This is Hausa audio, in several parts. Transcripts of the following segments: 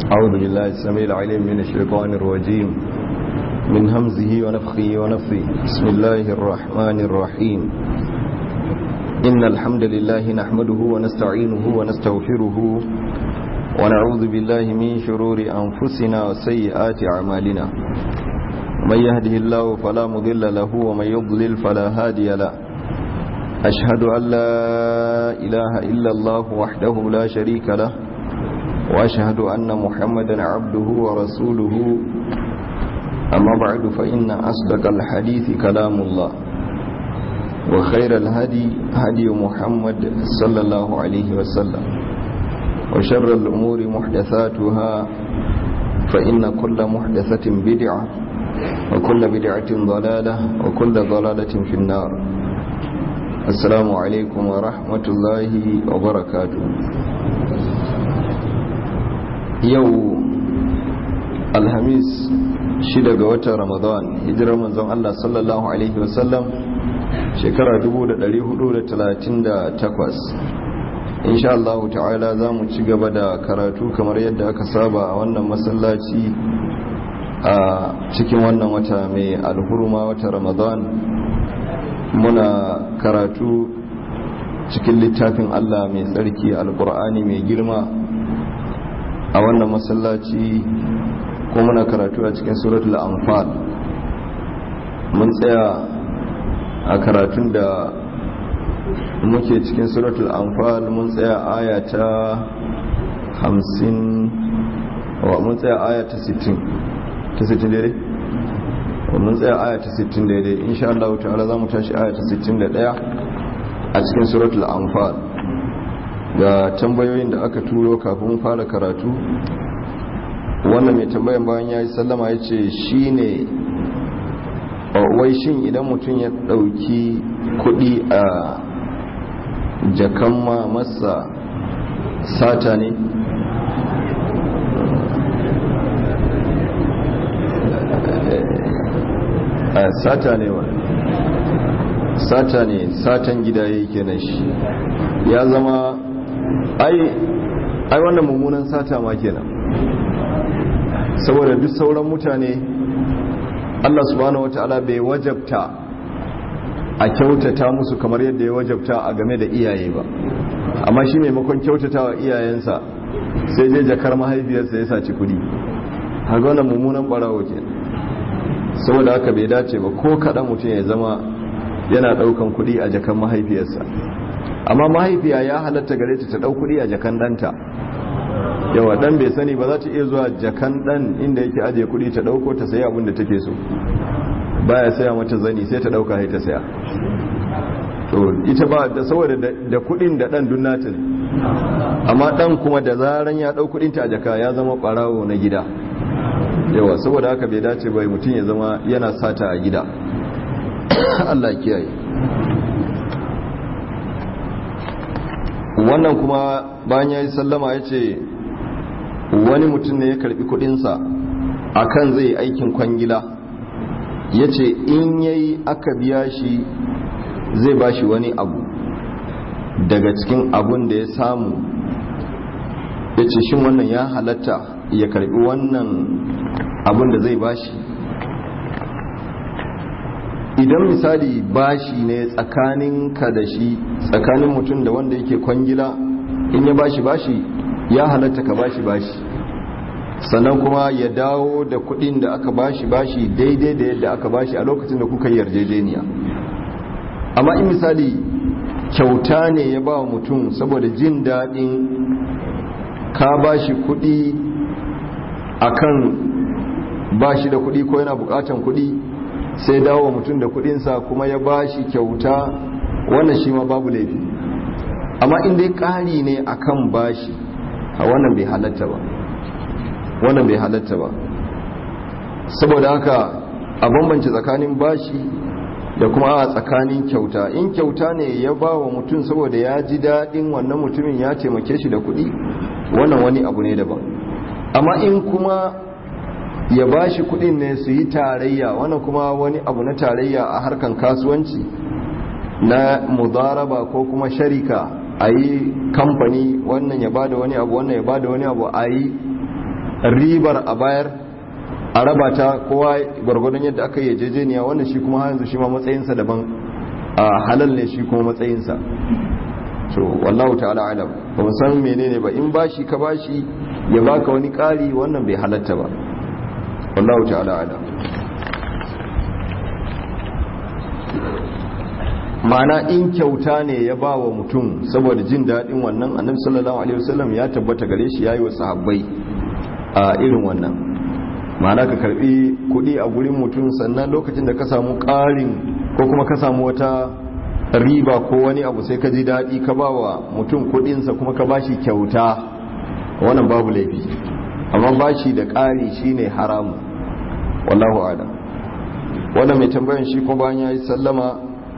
أعوذ بالله السميع العليم من الشيطان الرجيم من همزه ونفخه ونفثه بسم الله الرحمن الرحيم إن الحمد لله نحمده ونستعينه ونستغفره ونعوذ بالله من شرور أنفسنا وسيئات أعمالنا من يهده الله فلا مضل له ومن يضلل فلا هادي له أشهد أن لا إله إلا الله وحده لا شريك له وأشهد أن محمدا عبده ورسوله أما بعد فإن أصدق الحديث كلام الله وخير الهدي هدي محمد صلى الله عليه وسلم وشر الأمور محدثاتها فإن كل محدثة بدعة وكل بدعة ضلالة وكل ضلالة في النار السلام عليكم ورحمة الله وبركاته yau alhamis shida ga watan ramadan hijirar manzon Allah sallallahu alaihi wasallam shekara 1438 insha Allah ta'ala za mu ci gaba da karatu kamar yadda aka saba a wannan masallaci a cikin wannan wata mai alhurma wata ramadan muna karatu cikin littafin Allah mai tsarki alkur'ani mai girma a wannan masallaci ko muna karatu a cikin suratul anfal mun tsaya a karatun da muke cikin suratul anfal mun tsaya aya ta 50 wa mun tsaya aya ta 60 ta 60 daidai mun tsaya aya ta 60 daidai insha Allah ta'ala za mu tashi aya ta 61 a cikin suratul anfal ga tambayoyin da aka turo kafin fara karatu wannan mai tambayan bayan ya yi sallama ya ce shi ne wai shin idan mutum ya ɗauki kuɗi a jakan ma masa sata ne sata ne wa sata ne satan gida yake na shi ya zama ai ai wannan mummunan sata ma kenan saboda duk sauran mutane Allah subhanahu wataala bai wajabta a kyautata musu kamar yadda ya wajabta a game da iyaye ba amma shi maimakon kyautata wa iyayensa sai je jakar mahaifiyarsa ya saci kudi haka wannan mummunan barawo ke saboda haka bai dace ba ko kaɗan mutum ya zama yana ɗaukan kudi a jakan mahaifiyarsa amma mahaifiya ya halatta gare ta ta ɗau kudi a jakan ɗanta yawa ɗan bai sani ba za ta iya zuwa jakan ɗan inda yake ajiye kudi ta ɗauko ta sayi abin da take so baya saya mata zani sai ta ɗauka sai ta saya to ita ba da saboda da kudin da ɗan dun nata ne amma ɗan kuma da zaran ya ɗau kudin ta a jaka ya zama ɓarawo na gida yawa saboda haka bai dace bai mutum ya zama yana sata a gida Allah kiyaye wannan kuma bayan ya yi sallama ya ce wani mutum ne ya karbi kudinsa a kan zai aikin kwangila ya ce in ya yi aka biya shi zai ba shi wani abu daga cikin abun da ya samu ya ce shin wannan ya halatta ya karbi wannan abun da zai ba shi idan misali bashi ne tsakanin ka da shi tsakanin mutum da wanda yake kwangila in ya bashi bashi ya halatta ka bashi bashi sannan kuma ya dawo da kudin da aka bashi bashi daidai da yadda aka bashi a lokacin da kuka yarjejeniya amma in misali kyauta ne ya ba mutum saboda jin daɗin ka bashi kudi akan bashi da kudi ko yana bukatan kudi sai dawo mutum da kudinsa kuma ya bashi kyauta wannan shi ma babu laifi amma in dai ƙari ne akan bashi a wannan bai halatta ba wannan bai halatta ba saboda haka a bambance tsakanin bashi da kuma a tsakanin kyauta in kyauta ne ya ba wa mutum saboda ya ji daɗin wannan mutumin ya taimake shi da kuɗi wannan wani abu ne daban amma in kuma ya ba shi kudin ne su yi tarayya wannan kuma wani abu na tarayya a harkan kasuwanci na mudaraba ko kuma sharika a yi kamfani wannan ya bada wani abu wannan ya bada wani abu a yi ribar a bayar a raba ta kowa gwargwadon yadda aka yi jejeniya wannan shi kuma yanzu shi ma matsayinsa daban a halal ne shi kuma matsayinsa so wallahu ta'ala alam ba mu san menene ba in bashi ka bashi ya baka wani ƙari wannan bai halatta ba wallahu ta'ala alam ma'ana in kyauta ne ya ba wa mutum saboda jin daɗin wannan annabi sallallahu alaihi wasallam ya tabbata gare shi yayi wa sahabbai a irin wannan ma'ana ka karbi kuɗi a gurin mutum sannan lokacin da ka samu ƙarin ko kuma ka samu wata riba ko wani abu sai ka ji daɗi ka ba wa mutum kuɗinsa kuma ka bashi kyauta wannan babu laifi amma bashi da ƙari shine haramu wallahu a'lam wannan mai tambayan shi kuma bayan yayi sallama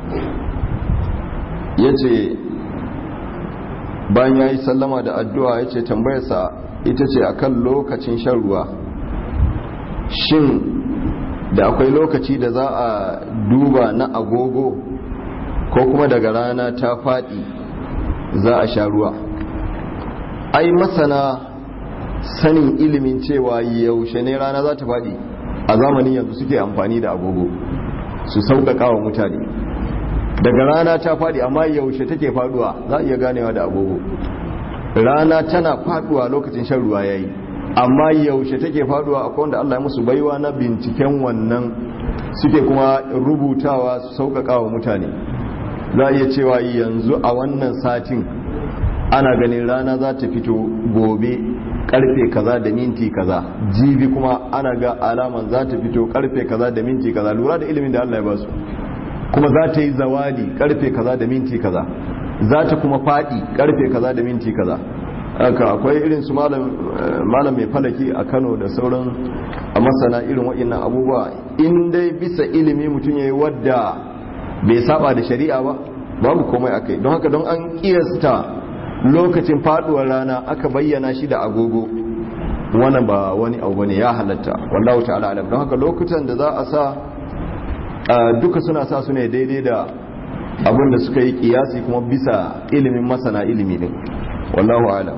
yace bayan yayi sallama da addu'a yace tambayarsa ita ce akan lokacin shan ruwa shin da akwai lokaci da za a duba na agogo ko kuma daga rana ta faɗi za a sha ruwa ai masana sanin ilimin cewa yaushe ne rana za ta faɗi a zamanin yanzu suke amfani da agogo su sauƙaƙa wa mutane daga rana ta faɗi amma yaushe take faɗuwa za a iya ganewa da agogo rana tana faɗuwa lokacin shan ruwa ya yi amma yaushe take faɗuwa akwai wanda Allah ya musu baiwa na binciken wannan suke kuma rubutawa su sauƙaƙa wa mutane za a iya cewa yanzu a wannan satin ana ganin rana za ta fito gobe karfe kaza da minti kaza jibi kuma ana ga alaman za ta fito karfe kaza da minti kaza lura da ilimin da Allah ya basu kuma za ta yi zawadi karfe kaza da minti kaza za ta kuma fadi karfe kaza da minti kaza haka akwai irin su malam mai falaki a Kano da sauran a masana irin waɗannan abubuwa in dai bisa ilimi mutum yayi wadda bai saba da shari'a ba babu komai akai don haka don an kiyasta lokacin faduwar rana aka bayyana shi da agogo wannan ba wani abu bane ya halatta wallahu ta'ala alam don haka lokutan da za a sa duka suna sa su ne daidai da abin da suka yi kiyasi kuma bisa ilimin masana ilimi din wallahu alam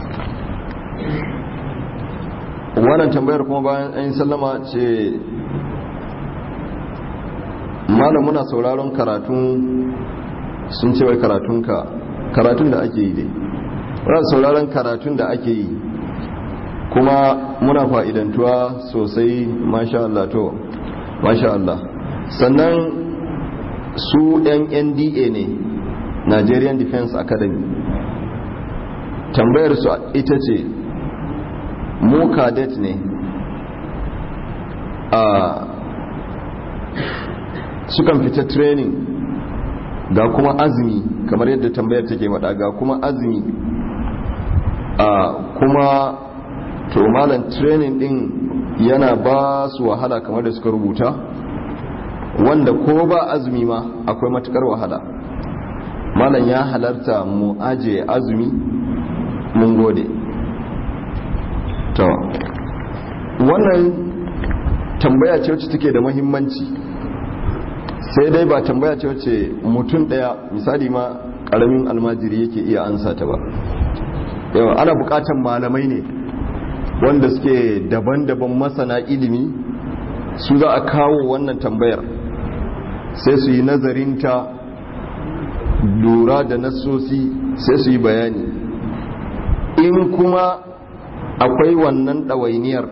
wannan tambayar kuma bayan an yi sallama ce malam muna sauraron karatun sun ce wai karatunka karatun da ake yi dai muna sauraron karatun da ake yi kuma muna fa'idantuwa sosai masha Allah to masha Allah sannan su yan nda ne nigerian defense academy tambayar su ita ce mu cadet ne a sukan fita training ga kuma azumi kamar yadda tambayar take wada ga kuma azumi a kuma to malam training din yana ba su wahala kamar da suka rubuta wanda ko ba azumi ma akwai matukar wahala malam ya halarta mu aje azumi mun gode to wannan tambaya ce wacce take da mahimmanci sai dai ba tambaya ce wacce mutum daya misali ma karamin almajiri yake iya ansa ta ba yawa ana bukatan malamai ne wanda suke daban-daban masana ilimi su za a kawo wannan tambayar sai su yi nazarinta lura da nassosi sai su yi bayani in kuma akwai wannan ɗawainiyar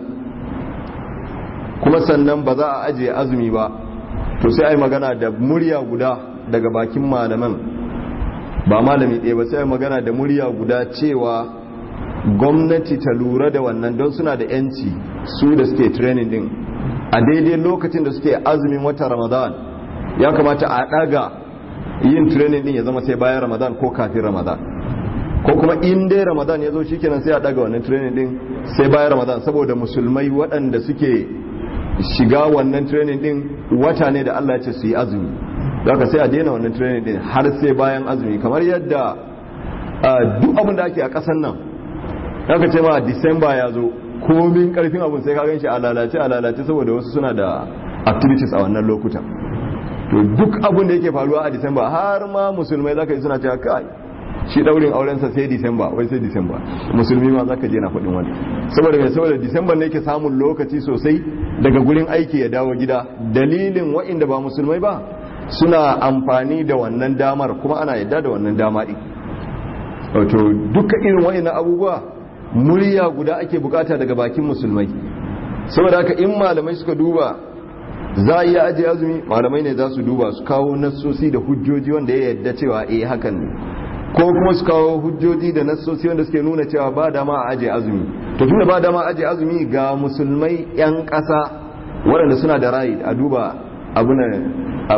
kuma sannan ba za a ajiye azumi ba to sai a yi magana da murya guda daga bakin malaman ba malami ɗaya ba sai a yi magana da murya guda cewa gwamnati ta lura da wannan don suna da yanci su da suke training din a daidai lokacin da suke azumin wata ramadan ya kamata a ɗaga yin training din ya zama sai bayan ramadan ko kafin ramadan ko kuma in dai ramadan ya zo shikenan sai a ɗaga wannan training din sai bayan ramadan saboda musulmai waɗanda suke shiga wannan training din wata ne da Allah ya ce su yi azumi zaka sai a daina wannan training din har sai bayan azumi kamar yadda duk abin da ake a ƙasar nan zaka ce ma disamba ya zo komin karfin abin sai ka gan shi a lalace a lalace saboda wasu suna da activities a wannan lokutan to duk abin da yake faruwa a disamba har ma musulmai zaka yi suna cewa kai shi daurin aurensa sai disamba wai sai disamba musulmi ma zaka je na faɗin wani saboda mai saboda disamba ne ke samun lokaci sosai daga gurin aiki ya dawo gida dalilin wa'inda ba musulmai ba suna amfani da wannan damar kuma ana yadda da wannan dama ɗin wato duka irin wa'innan abubuwa murya guda ake bukata daga bakin musulmai saboda haka in malamai suka duba za a iya ajiye azumi malamai ne za su duba su kawo nassosi da hujjoji wanda ya yadda cewa eh hakan ne ko kuma su kawo hujjoji da nassosi wanda suke nuna cewa ba dama a ajiye azumi to tunda ba dama a ajiye azumi ga musulmai yan ƙasa waɗanda suna da rayi a duba abunan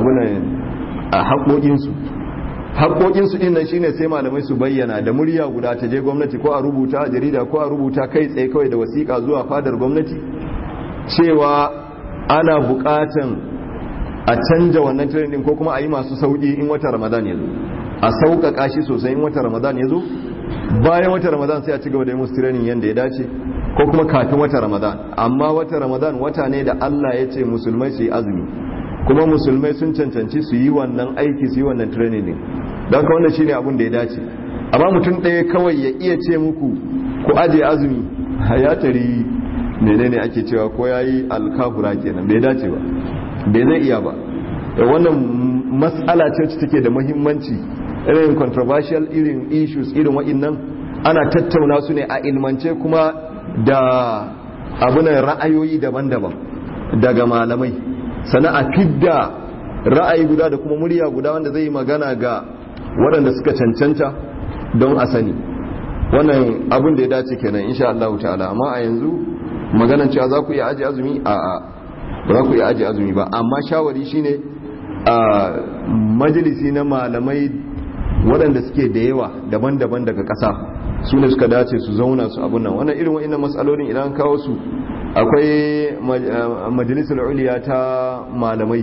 a haƙoƙinsu haƙoƙinsu ɗin nan shine sai malamai su bayyana da murya guda ta je gwamnati ko a rubuta a jarida ko a rubuta kai tsaye kawai da wasiƙa zuwa fadar gwamnati cewa ana buƙatan a canja wannan training ko kuma a yi masu sauƙi in wata ramadan ya zo a sauƙaƙa shi sosai in wata ramadan ya zo bayan wata ramadan sai a ci gaba da yi musu training yadda ya dace ko kuma kafin wata ramadan amma wata ramadan wata ne da allah ya ce musulmai su yi azumi kuma musulmai sun cancanci su yi wannan aiki su yi wannan training din don ka wannan shine abin da ya dace amma mutum ɗaya kawai ya iya ce muku ku aje azumi ya tari menene ake cewa ko ya yi alkafura kenan bai dace ba bai zai iya ba da wannan matsala ce take da muhimmanci irin controversial irin issues irin wa'innan ana tattauna su ne a ilmance kuma da abunan ra'ayoyi daban-daban daga malamai sana a fidda ra'ayi guda da kuma murya guda wanda zai yi magana ga waɗanda suka cancanta don a sani wannan abin da ya dace kenan insha Allah ta'ala amma a yanzu maganan cewa za ku iya aji azumi a a ba za ku iya aji azumi ba amma shawari shine a majalisi na malamai waɗanda suke da yawa daban-daban daga ƙasa su ne suka dace su zauna su abun nan wannan irin wa'annan matsalolin idan kawo su akwai majalisar uliya ta malamai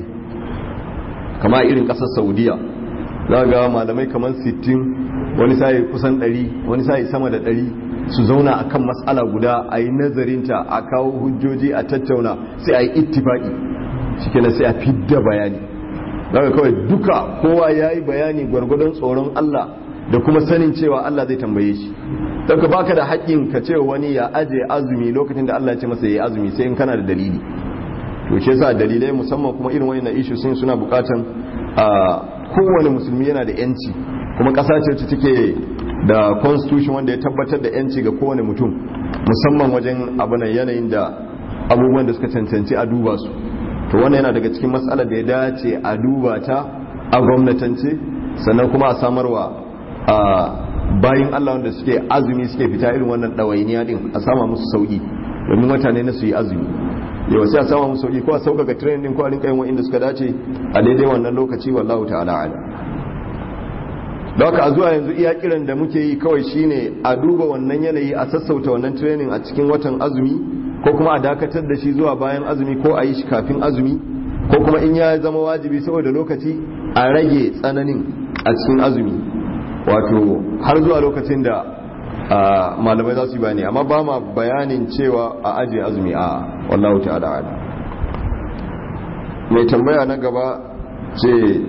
kama irin kasar saudiya za ga malamai kamar 60 wani sai kusan 100 wani sai sama da 100 su zauna akan matsala guda a yi nazarinta a kawo hujjoji a tattauna sai a yi ittifaki shi sai a fidda bayani za kawai duka kowa ya yi bayani gwargwadon tsoron allah da kuma sanin cewa allah zai tambaye shi don ka baka da haƙƙin ka ce wani ya aje azumi lokacin da Allah ya ce masa ya azumi sai in kana da dalili to shi yasa dalilai musamman kuma irin wayannan issue sun suna bukatan a kowane musulmi yana da yanci kuma ƙasa ce wacce take da constitution wanda ya tabbatar da yanci ga kowane mutum musamman wajen abunan yanayin da abubuwan da suka cancanci a duba su to wannan yana daga cikin matsalar da ya dace a duba ta a gwamnatance sannan kuma a samarwa a bayan Allah wanda suke azumi suke fita irin wannan ɗawainiya din a sama musu sauki domin mutane na su yi azumi yau sai a sama musu sauki ko a sauƙaƙa training din ko a rinka yin wa'inda suka dace a daidai wannan lokaci wallahu ta'ala ala da haka a zuwa yanzu iya kiran da muke yi kawai shine a duba wannan yanayi a sassauta wannan training a cikin watan azumi ko kuma a dakatar da shi zuwa bayan azumi ko a yi shi kafin azumi ko kuma in ya zama wajibi saboda lokaci a rage tsananin a cikin azumi wato har zuwa lokacin da malamai za su yi bayani amma ba ma bayanin cewa a ajiye azumi a wallahu ta'ala ala mai tambaya na gaba ce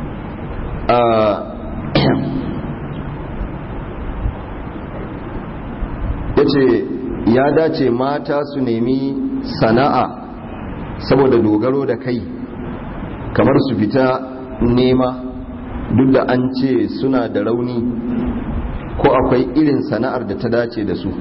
ya ce ya dace mata su nemi sana'a saboda dogaro da kai kamar su fita nema duk da an ce suna da rauni ko akwai irin sana'ar da ta dace da su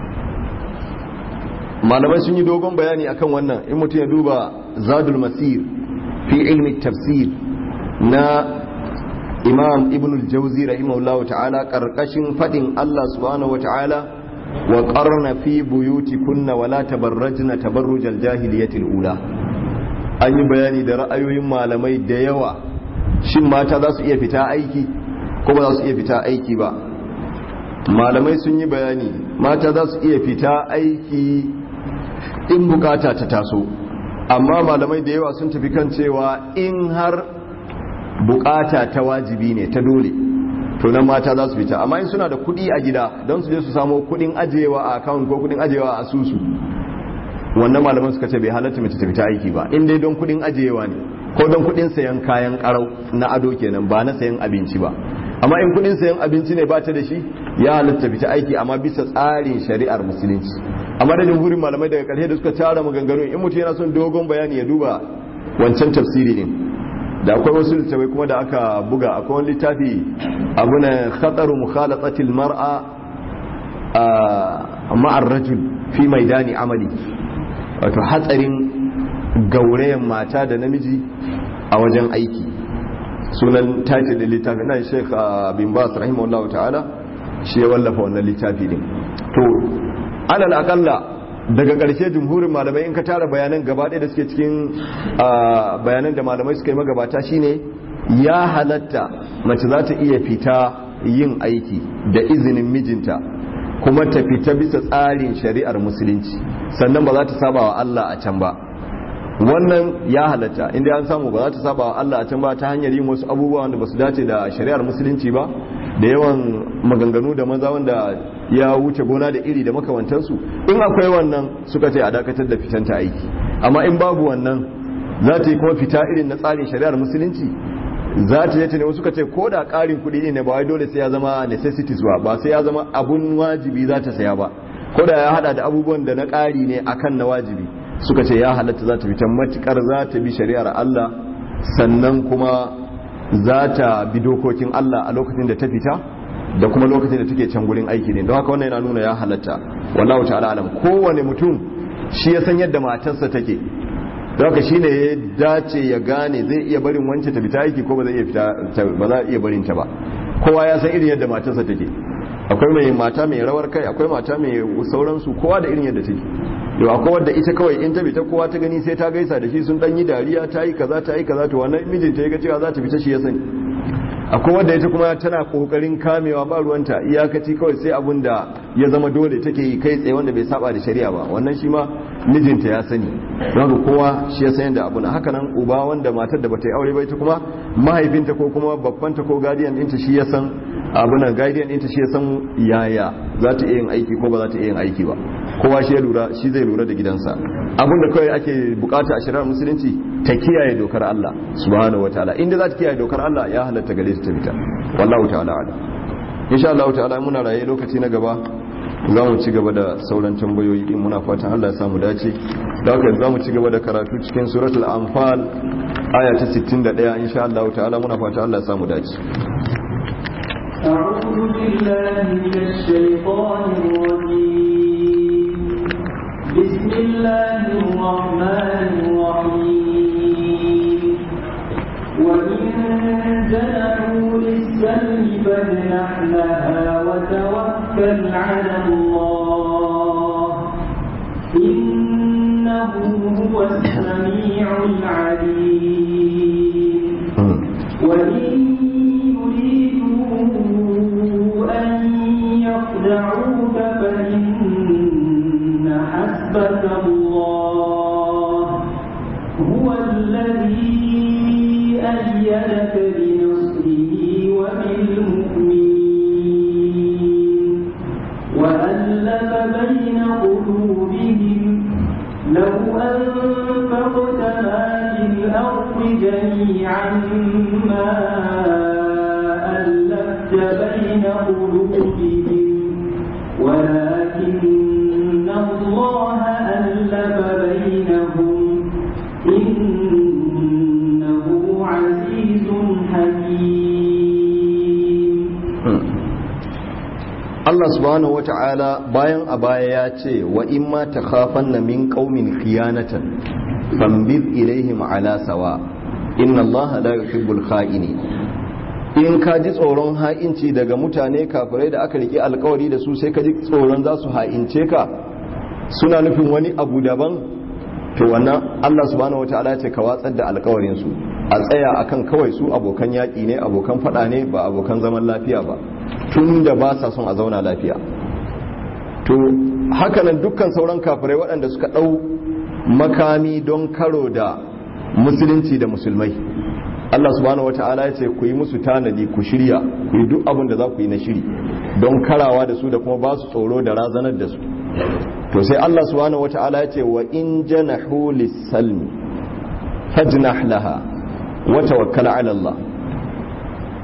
malamai sun yi dogon bayani akan wannan in mutum ya duba zadul masir fi ilmi tafsir na imam ibn al-jauzi rahimahullahu ta'ala karkashin fadin Allah subhanahu wata'ala wa qarna fi buyutikunna wa la tabarrajna tabarrujal jahiliyatil ula an yi bayani da ra'ayoyin malamai da yawa shin mata za su iya fita aiki ko ba za su iya fita aiki ba malamai sun yi bayani mata za su iya fita aiki in bukata ta taso amma malamai da yawa sun tafi kan cewa in har bukata ta wajibi ne ta dole to nan mata za su fita amma in suna da kudi a gida don su je su samo kudin ajiyewa a account ko kudin ajiyewa a asusu wannan malaman suka ce bai halatta mace ta fita aiki ba in dai don kudin ajiyewa ne ko don kudin sayan kayan karau na ado kenan ba na sayan abinci ba amma amma in kudin sayan abinci ne ba ta da shi ya halatta fita aiki amma bisa tsarin shari'ar musulunci amma da jumhurin malamai daga karshe da suka tara maganganu in mutum yana son dogon bayani ya duba wancan tafsiri din da akwai wasu littafai kuma da aka buga akwai wani littafi abu na khataru mukhalatatil mar'a a ma'ar rajul fi maidani amali wato hatsarin gaurayen mata da namiji a wajen aiki sunan title da littafi na sheikh bin bas rahimahullahu ta'ala shi ya wallafa wannan littafi din to alal akalla daga ƙarshe jumhurin malamai in ka tara bayanan gaba ɗaya da suke cikin bayanan da malamai suka yi magabata shine ya halatta mace za ta iya fita yin aiki da izinin mijinta kuma ta fita bisa tsarin shari'ar musulunci sannan ba za ta saba wa Allah a can ba wannan ya halatta inda an samu ba za ta saba wa Allah a can ba ta hanyar yin wasu abubuwa wanda ba su dace da shari'ar musulunci ba da yawan maganganu da maza wanda ya wuce gona da iri da makamantansu in akwai wannan suka ce a dakatar da fitanta aiki amma in babu wannan za ta yi kuma fita irin na tsarin shari'ar musulunci za ta yi ne wasu suka ce ko da ƙarin kuɗi ne ba wai dole sai ya zama necessities ba ba sai ya zama abun wajibi za ta saya ba ko da ya hada da abubuwan da na ƙari ne akan na wajibi suka ce ya halatta za ta fita matukar za ta bi shari'ar Allah sannan kuma za ta bi dokokin Allah a lokacin da ta fita da kuma lokacin da take can gurin aiki ne don haka wannan yana nuna ya halatta wallahu ta'ala alam kowane mutum shi ya san yadda matarsa take don haka shine ya dace ya gane zai iya barin wancan ta fita aiki ko ba zai iya fita ba za iya barin ta ba kowa ya san irin yadda matarsa take akwai mai mata mai rawar kai akwai mata mai sauransu kowa da irin yadda take yau akwai wadda ita kawai in ta fita kowa ta gani sai ta gaisa da shi sun dan yi dariya ta yi kaza ta yi kaza to wannan mijinta ya ga cewa za ta fita shi ya sani akwai wadda ita kuma tana kokarin kamewa ba ruwanta iyakaci kawai sai abun da ya zama dole take yi kai tsaye wanda bai saba da shari'a ba wannan shi ma mijinta ya sani don haka kowa shi ya san yadda abu na haka nan uba wanda matar da bata yi aure ba ita kuma mahaifinta ko kuma babbanta ko guardian ɗinta shi ya san abu nan guardian ɗinta shi ya san yaya za ta iya yin aiki ko ba za ta iya yin aiki ba kowa shi ya lura shi zai lura da gidansa abinda kawai ake bukata a shari'ar musulunci ta kiyaye dokar Allah subhanahu wataala inda za ta kiyaye dokar Allah ya halatta gare ta fita wallahu ta'ala ala insha Allah ta'ala muna raye lokaci na gaba za mu ci gaba da sauran tambayoyi din muna fatan Allah ya samu dace da haka za mu ci gaba da karatu cikin suratul anfal aya ta 61 insha Allah ta'ala muna fatan Allah ya samu dace أعوذ بالله من الشيطان الرجيم بسم الله الرحمن الرحيم وإن جنحوا للسلم فاجنح لها وتوكل على الله إنه هو السميع العليم وإن يريدوا أن يخدعوك فإن حسبك الله هو الذي أيدك بنصره وبالمؤمنين وألف بين قلوبهم لو أنفقت ما في الأرض جميعا ما ألفت بين قلوبهم ولكن الله ألف بينهم إنه عزيز حكيم Allah subhanahu wata'ala bayan a baya ya ce wa in ma takhafanna min qaumin khiyanatan fambid ilaihim ala sawa inna Allah la yuhibbul kha'ini in ka ji tsoron ha'inci daga mutane kafirai da aka rike alkawari da su sai ka ji tsoron za su ha'ince ka suna nufin wani abu daban to wannan Allah subhanahu wata'ala ce ka watsar da alkawarin su a tsaya akan kawai su abokan yaƙi ne abokan faɗa ne ba abokan zaman lafiya ba tun da ba sa son a zauna lafiya to hakanan dukkan sauran kafirai waɗanda suka ɗau makami don karo da musulunci da musulmai Allah subhanahu wata'ala ya ce ku yi musu tanadi ku shirya ku yi duk abin da za ku yi na shiri don karawa da su da kuma ba su tsoro da razanar da su to sai Allah subhanahu wata'ala ya ce wa in janahu lis-salmi fajnah laha wa tawakkal ala Allah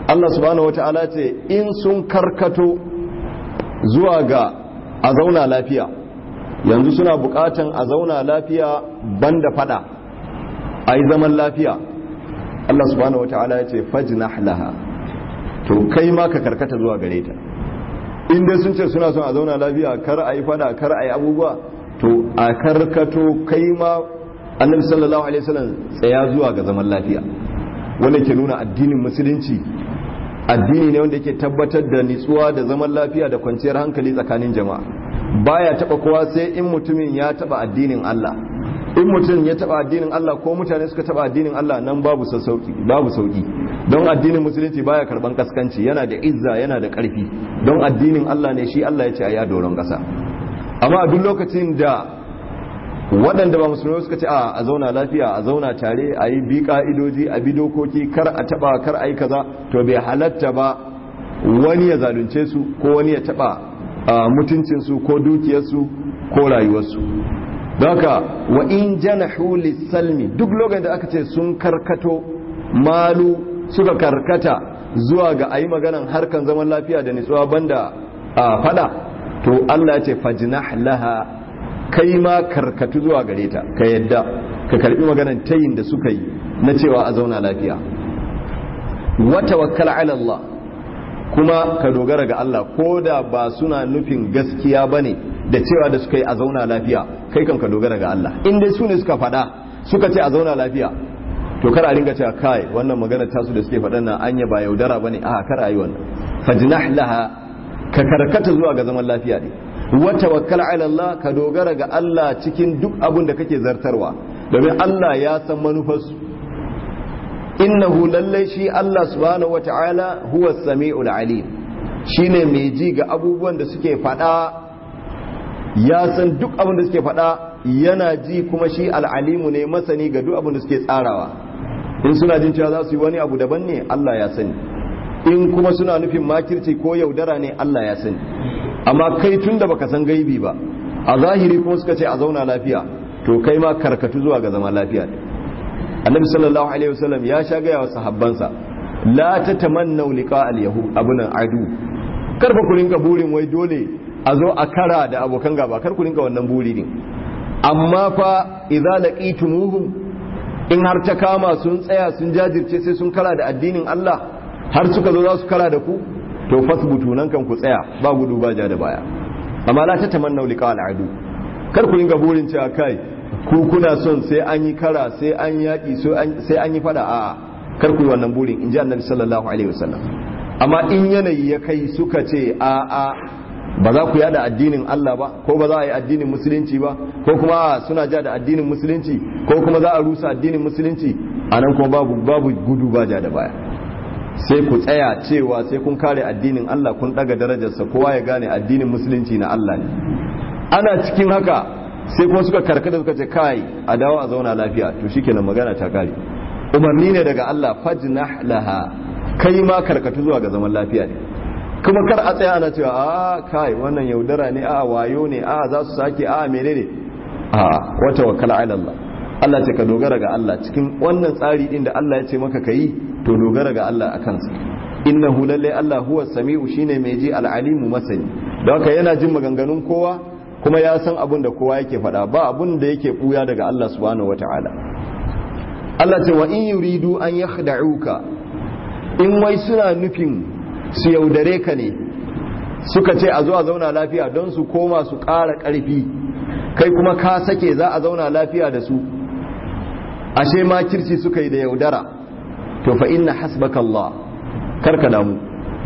Allah subhanahu wata'ala ce in sun karkato zuwa ga a zauna lafiya yanzu suna bukatan a zauna lafiya banda fada a yi zaman lafiya Allah subhanahu wata'ala ya ce fajnah laha to kai ma ka karkata zuwa gare ta in dai sun ce suna son a zauna lafiya kar a yi fada kar a yi abubuwa to a karkato kai ma annabi sallallahu alaihi wasallam tsaya zuwa ga zaman lafiya wanda ke nuna addinin musulunci addini ne wanda yake tabbatar da nitsuwa da zaman lafiya da kwanciyar hankali tsakanin jama'a baya taba kowa sai in mutumin ya taba addinin Allah in mutum ya taba addinin Allah ko mutane suka taba addinin Allah nan babu sassauki babu sauki don addinin musulunci baya karban kaskanci yana da izza yana da karfi don addinin Allah ne shi Allah ya ce a ya doron kasa amma a duk lokacin da waɗanda ba musulmai suka ce a zauna lafiya a zauna tare a yi bi ka'idoji a bi dokoki kar a taba kar a yi kaza to bai halatta ba wani ya zalunce su ko wani ya taba mutuncinsu ko dukiyarsu ko rayuwarsu don haka wa in janahu salmi duk lokacin da aka ce sun karkato malu suka karkata zuwa ga ayi maganan harkan zaman lafiya da nitsuwa banda fada to Allah ya ce fajnah laha kai ma karkatu zuwa gare ta ka yadda ka karbi maganan tayin da suka yi na cewa a zauna lafiya wa tawakkal ala Allah kuma ka dogara ga Allah ko da ba suna nufin gaskiya bane da cewa da suka yi a zauna lafiya kai kan ka dogara ga Allah in dai su ne suka faɗa suka ce a zauna lafiya to kar a ringa cewa kai wannan magana tasu da suke faɗan nan anya ba yaudara bane a kar a yi wannan fajnah laha ka karkata zuwa ga zaman lafiya ne wa tawakkal ala Allah ka dogara ga Allah cikin duk abin da kake zartarwa domin Allah ya san manufarsu innahu lallai shi Allah subhanahu wata'ala huwa sami'ul alim shine mai ji ga abubuwan da suke faɗa ya san duk abin da suke faɗa yana ji kuma shi al'alimu ne masani ga duk abin da suke tsarawa in suna jin cewa za su yi wani abu daban ne Allah ya sani in kuma suna nufin makirci ko yaudara ne Allah ya sani amma kai tun da baka san gaibi ba a zahiri kuma suka ce a zauna lafiya to kai ma karkatu zuwa ga zama lafiya ne annabi sallallahu alaihi wasallam ya sha gaya wa sahabbansa la tatamannu liqa al-yahud abunan adu karfa ku rinka burin wai dole a zo a kara da abokan gaba kar ku rinka wannan buri ne amma fa idza laqitumuhum in har ta kama sun tsaya sun jajirce sai sun kara da addinin Allah har suka zo za su kara da ku to fasbutu nan kan ku tsaya ba gudu ba ja da baya amma la tatamannu liqa al-adu kar ku rinka burin cewa kai ku kuna son sai an yi kara sai an yaki sai an yi fada a kar ku yi wannan burin in ji annabi sallallahu alaihi wasallam amma in yanayi ya kai suka ce a a ba za ku yada addinin Allah ba ko ba za a yi addinin musulunci ba ko kuma suna ja da addinin musulunci ko kuma za a rusa addinin musulunci a nan kuma babu babu gudu ba ja da baya sai ku tsaya cewa sai kun kare addinin Allah kun daga darajarsa kowa ya gane addinin musulunci na Allah ne ana cikin haka sai kuma suka karkata suka ce kai a dawo a zauna lafiya to shikenan magana ta kare umarni ne daga Allah fajnah laha kai ma karkatu zuwa ga zaman lafiya ne kuma kar a tsaya ana cewa a kai wannan yaudara ne a wayo ne a za su sake a menene a wata wakala ala Allah Allah ce ka dogara ga Allah cikin wannan tsari din da Allah ya ce maka kayi to dogara ga Allah a kansa innahu lalle Allah huwa sami'u shine mai ji al'alimu masani don haka yana jin maganganun kowa kuma ya san abin da kowa yake faɗa ba abin da yake buya daga Allah subhanahu wata'ala Allah ce wa in yuridu an yakhda'uka in wai suna nufin su yaudare ka ne suka ce a zo a zauna lafiya don su koma su ƙara ƙarfi kai kuma ka sake za a zauna lafiya da su ashe ma kirci suka yi da yaudara to fa inna hasbaka Allah karka damu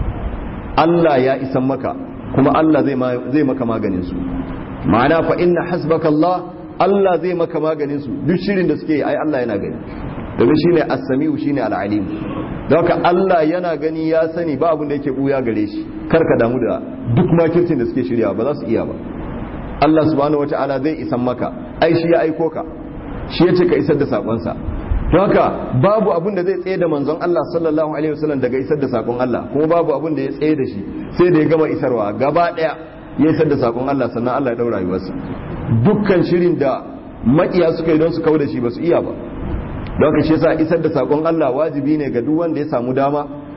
Allah ya isan maka kuma Allah zai maka maganin su ma'ana fa inna hasbaka Allah Allah zai maka maganin su duk shirin da suke yi ai Allah yana gani domin shine as-sami'u shine al-alim don haka Allah yana gani ya sani ba abin da yake buya gare shi kar ka damu da duk makircin da suke shirya ba za su iya ba Allah subhanahu wataala zai isan maka ai shi ya aiko ka shi ya ce ka isar da sakonsa don haka babu abin da zai tsaye da manzon Allah sallallahu alaihi wasallam daga isar da sakon Allah kuma babu abin da ya tsaye da shi sai da ya gama isarwa gaba daya ya isar da sakon Allah sannan Allah ya daura rayuwarsa dukkan shirin da makiya suka yi don su kauda shi ba su iya ba don ka shi yasa isar da sakon Allah wajibi ne ga duk wanda ya samu dama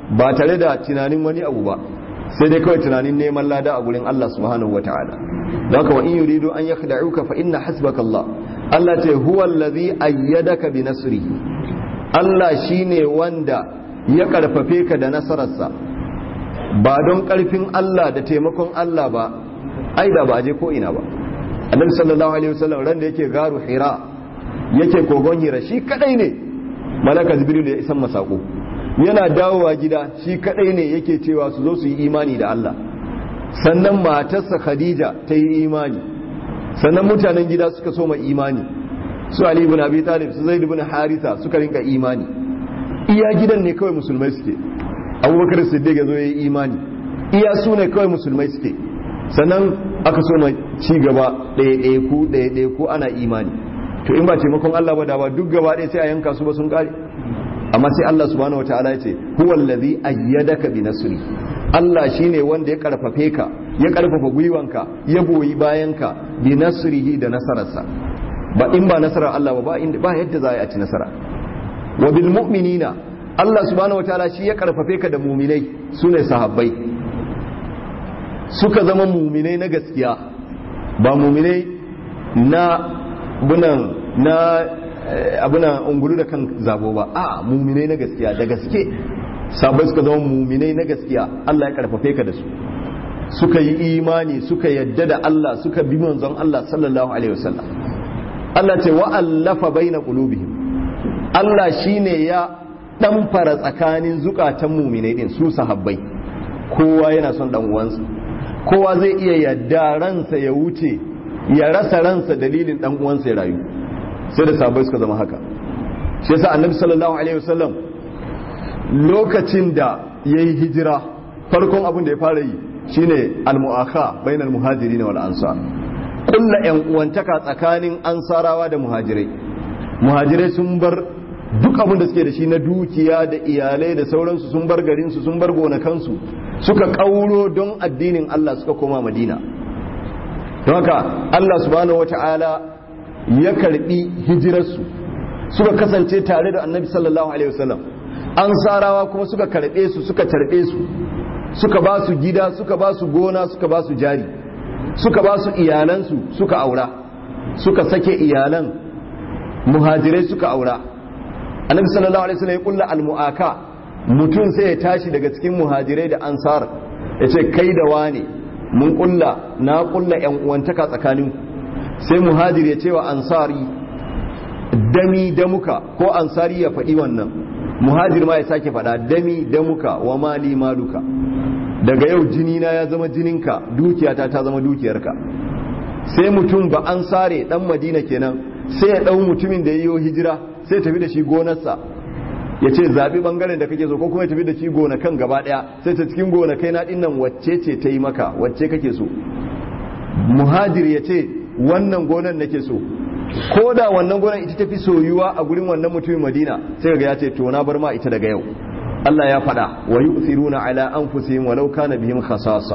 ba tare da tunanin wani abu ba sai dai kawai tunanin neman lada a gurin Allah subhanahu wataala don haka wa in yuridu an yakhda'uka fa inna hasbaka Allah Allah ce huwa allazi ayyadaka bi nasrihi Allah shine wanda ya karfafe ka da nasararsa ba don karfin Allah da taimakon Allah ba ai da ba je ko ina ba Annabi sallallahu alaihi wasallam ran da yake garu Hira yake kogon Hira shi kadai ne malaka Jibril ya isan masako yana dawowa gida shi kadai ne yake cewa su zo su yi imani da Allah sannan matarsa Khadija ta yi imani sannan mutanen gida suka soma imani su Ali ibn Abi Talib su Zaid ibn Haritha suka rinka imani iya gidan ne kawai musulmai suke Abubakar Siddiq ya zo ya yi imani iya su ne kawai musulmai suke sannan aka soma ci gaba ɗaya ɗaya ku ɗaya ɗaya ku ana imani to in ba taimakon Allah ba da ba duk gaba ɗaya sai a yanka su ba sun kare amma sai Allah subhanahu wataala ya ce huwa allazi ayyadaka bi nasri Allah shine wanda ya karfafe ka ya karfafa gwiwanka ya goyi bayanka bi nasrihi da nasararsa ba in ba nasarar Allah ba ba yadda za a ci nasara wa bil mu'minina Allah subhanahu wataala shi ya karfafe ka da muminai sune sahabbai suka zama muminai na gaskiya ba muminai na bunan na abuna ungulu da kan zabo ba a muminai na gaskiya da gaske sabai suka zama muminai na gaskiya Allah ya karfafe ka da su suka yi imani suka yadda da Allah suka bi manzon Allah sallallahu alaihi wasallam Allah ce wa allafa baina qulubihim Allah shine ya dan fara tsakanin zukatan muminai din su sahabbai kowa yana son dan uwansa kowa zai iya yadda ransa ya wuce ya rasa ransa dalilin dan uwansa ya rayu sai da sahabbai suka zama haka shi yasa annabi sallallahu alaihi wasallam lokacin da yayi hijira farkon abin da ya fara yi shine al-mu'akha bainal muhajirin wal ansar kulla yan uwantaka tsakanin ansarawa da muhajirai muhajirai sun bar duk abin da suke da shi na dukiya da iyalai da sauransu sun bar garinsu sun bar gonakansu suka kauro don addinin Allah suka koma madina don haka Allah subhanahu wata'ala ya karbi hijirarsu suka kasance tare da annabi sallallahu alaihi wasallam ansarawa kuma suka karbe su suka tarbe su suka ba su gida suka ba su gona suka ba su jari suka ba su iyalansu suka aura suka sake iyalan muhajirai suka aura annabi sallallahu alaihi wasallam ya kulla almu'aka mutum sai ya tashi daga cikin muhajirai da ansar ya ce kai da wane mun kulla na kulla yan uwantaka tsakanin sai muhajir ya ce wa ansari dami damuka ko ansari ya faɗi wannan muhajir ma ya sake faɗa dami damuka wa mali maluka daga yau jini na ya zama jininka dukiyata ta zama dukiyarka sai mutum ba an sare dan madina kenan sai ya dau mutumin da yayi hijira sai tafi da shi gonarsa ya ce zaɓi ɓangaren da kake so ko kuma ya tafi da shi gonakan gaba ɗaya sai ta cikin gonakai na ɗinnan wacce ce ta yi maka wacce kake so muhajir ya ce wannan gonan nake so ko da wannan gonan ita tafi soyuwa a gurin wannan mutumin madina sai ga ya ce to na bar ma ita daga yau Allah ya faɗa wa yu'thiruna ala anfusihim walau kana bihim khasasa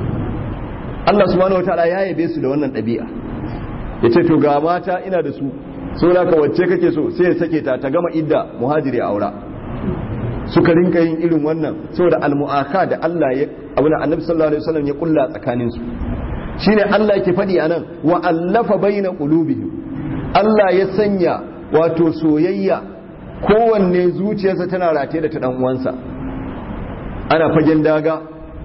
Allah subhanahu wataala ya yabe su da wannan ɗabi'a yace to ga mata ina da su so da ka wacce kake so sai ya sake ta ta gama idda muhajiri a aura suka rinka yin irin wannan saboda almu'aka da Allah ya abuna annabi sallallahu alaihi wasallam ya kulla tsakanin su shine Allah yake faɗi anan wa allafa baina qulubihim Allah ya sanya wato soyayya kowanne zuciyarsa tana rataye da ta dan uwansa ana fagen daga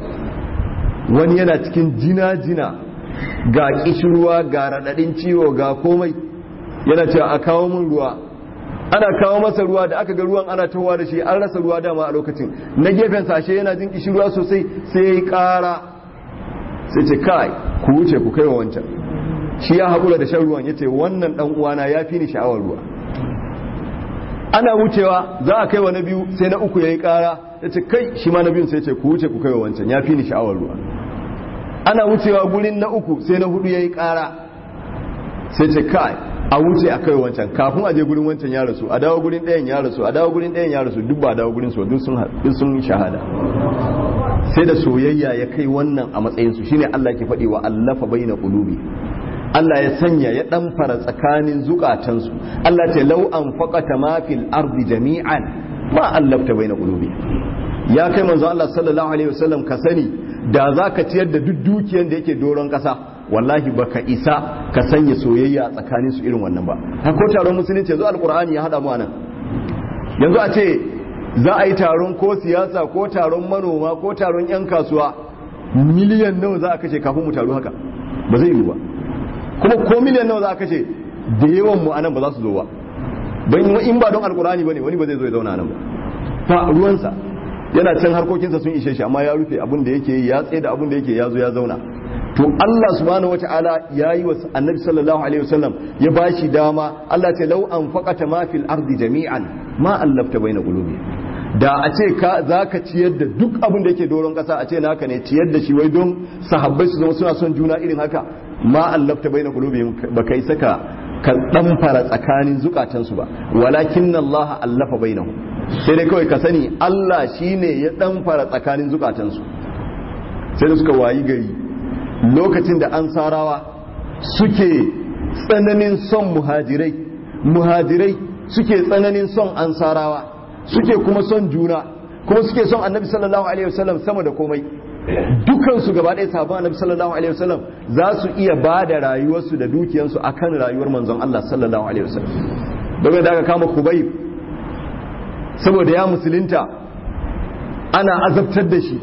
wani yana cikin jina-jina ga kishirwa ga raɗaɗin ciwo ga komai yana cewa a kawo min ruwa ana kawo masa ruwa da aka ga ruwan ana tawa da shi an rasa ruwa dama a lokacin na gefen sashe yana jin kishirwa sosai sai ya yi ƙara sai ce kai ku wuce ku kai wa wancan shi ya haƙura da shan ruwan ya ce wannan ɗan uwana ya fi ni sha'awar ruwa ana wucewa za a kai wa na biyu sai na uku ya yi ƙara ya ce kai shi ma na biyun sai ce ku wuce ku kai wa wancan ya fi ni sha'awar ruwa ana wucewa gurin na uku sai na hudu ya yi ƙara sai ce kai a wuce a kai wancan kafin a je gurin wancan ya rasu a dawo gurin ɗayan ya rasu a dawo gurin ɗayan ya rasu duk ba dawo gurin su duk sun shahada sai da soyayya ya kai wannan a matsayin su shine Allah ke faɗi wa allafa baina qulubi Allah ya sanya ya dan fara tsakanin zukatansu Allah ce law an faqata ma fil ardi jami'an ma allafta baina qulubi ya kai manzo Allah sallallahu alaihi wasallam ka sani da za ka ciyar da duk dukiyar da yake doron kasa wallahi baka isa ka sanya soyayya tsakanin su irin wannan ba har ko taron musulunci yanzu alqur'ani ya hada mu anan yanzu a ce za a yi taron ko siyasa ko taron manoma ko taron yan kasuwa miliyan nawa za a kashe kafin mu taru haka ba zai yiwu ba kuma ko miliyan nawa za a kashe da yawan mu anan ba za su zo ba don in ba don alkurani bane wani ba zai zo ya zauna nan ba ba ruwansa yana can harkokinsa sun ishe shi amma ya rufe abin da yake ya tsaye da abin da yake ya zo ya zauna to Allah subhanahu wataala ya yi wa annabi sallallahu alaihi wasallam ya bashi dama Allah ce lau an faqata ma fil ardi jami'an ma allafta baina qulubi da a ce ka zaka ciyar da duk abin da yake doron kasa a ce naka ne ciyar da shi wai don sahabbai su zama suna son juna irin haka ma allafta baina qulubi ba kai saka ka fara tsakanin zukatansu ba walakin Allah allafa bainahum sai dai kawai ka sani Allah shine ya fara tsakanin zukatansu sai da suka wayi gari lokacin da ansarawa suke tsananin son muhajirai muhajirai suke tsananin son ansarawa suke kuma son juna kuma suke son annabi sallallahu alaihi wasallam sama da komai dukansu gaba ɗaya sabon annabi sallallahu alaihi wasallam za su iya ba da rayuwarsu da dukiyarsu akan rayuwar manzon Allah sallallahu alaihi wasallam domin da aka kama kubayb saboda ya musulunta ana azabtar da shi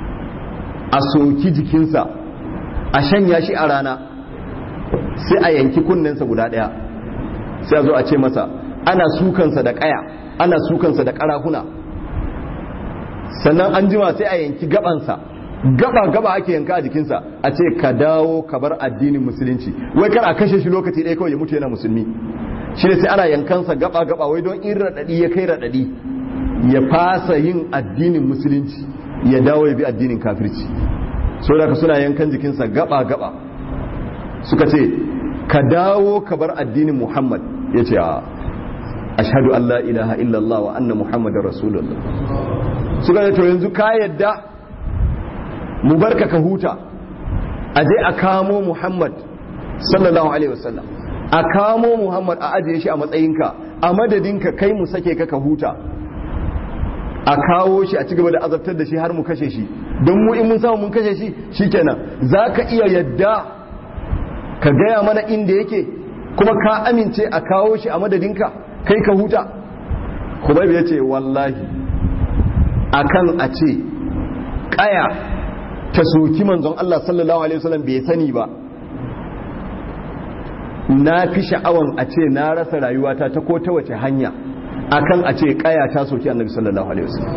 a soki jikinsa a shanya shi a rana sai a yanki kunnensa guda ɗaya sai a zo a ce masa ana sukansa da ƙaya ana sukansa da ƙarahuna sannan an jima sai a yanki gabansa gaba gaba ake yanka a jikinsa a ce ka dawo ka bar addinin musulunci wai kar a kashe shi lokaci ɗaya kawai ya mutu yana musulmi shi ne sai ana yankansa gaba gaba wai don in raɗaɗi ya kai raɗaɗi ya fasa yin addinin musulunci ya dawo ya bi addinin kafirci so da suna yankan jikinsa gaba gaba suka ce ka dawo ka bar addinin muhammad ya ce a ashhadu an la ilaha illallah wa anna muhammadar rasulullah suka ce to yanzu ka yadda mu barka ka huta a je a kamo muhammad sallallahu alaihi wasallam a kamo muhammad a ajiye shi a matsayinka a madadinka kai mu sake ka ka huta a kawo shi a cigaba da azabtar da shi har mu kashe shi don mu in mun samu mun kashe shi shikenan za ka iya yadda ka gaya mana inda yake kuma ka amince a kawo shi a madadinka kai ka huta kuma ya ce wallahi akan a ce kaya ta soki manzon Allah sallallahu alaihi wasallam bai sani ba na fi sha'awan a ce na rasa rayuwata ta ko ta wace hanya akan a ce kaya ta soki annabi sallallahu alaihi wasallam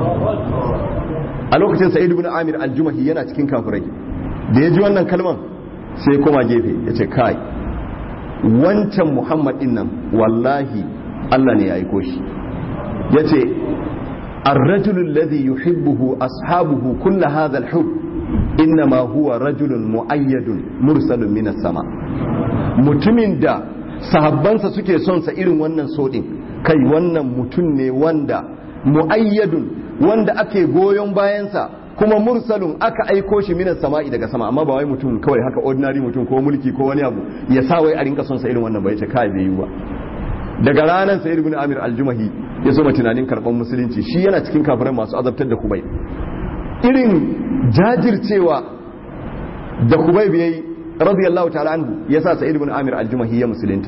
a lokacin sa'id ibn amir al-jumahi yana cikin kafirai da ya ji wannan kalman sai koma gefe ya ce kai wancan muhammad din nan wallahi Allah ne ya aiko shi ya ce الرجل الذي يحبه أصحابه كل هذا الحب إنما هو رجل مؤيد مرسل من السماء mutumin da sahabbansa suke son sa irin wannan sodin kai wannan mutum ne wanda muayyadun wanda ake goyon bayansa kuma mursalun aka aiko shi minas sama'i daga sama amma ba wai mutum kawai haka ordinary mutum ko mulki ko wani abu ya sa wai a rinka son sa irin wannan ba yace kai bai yi ba daga ranar sa'id ibn amir al-jumahi ya soma tunanin karban musulunci shi yana cikin kafirai masu azabtar da kubai irin jajircewa da kubai bai radiyallahu ta'ala anhu yasa sa'id ibn amir al-jumahi ya musulunta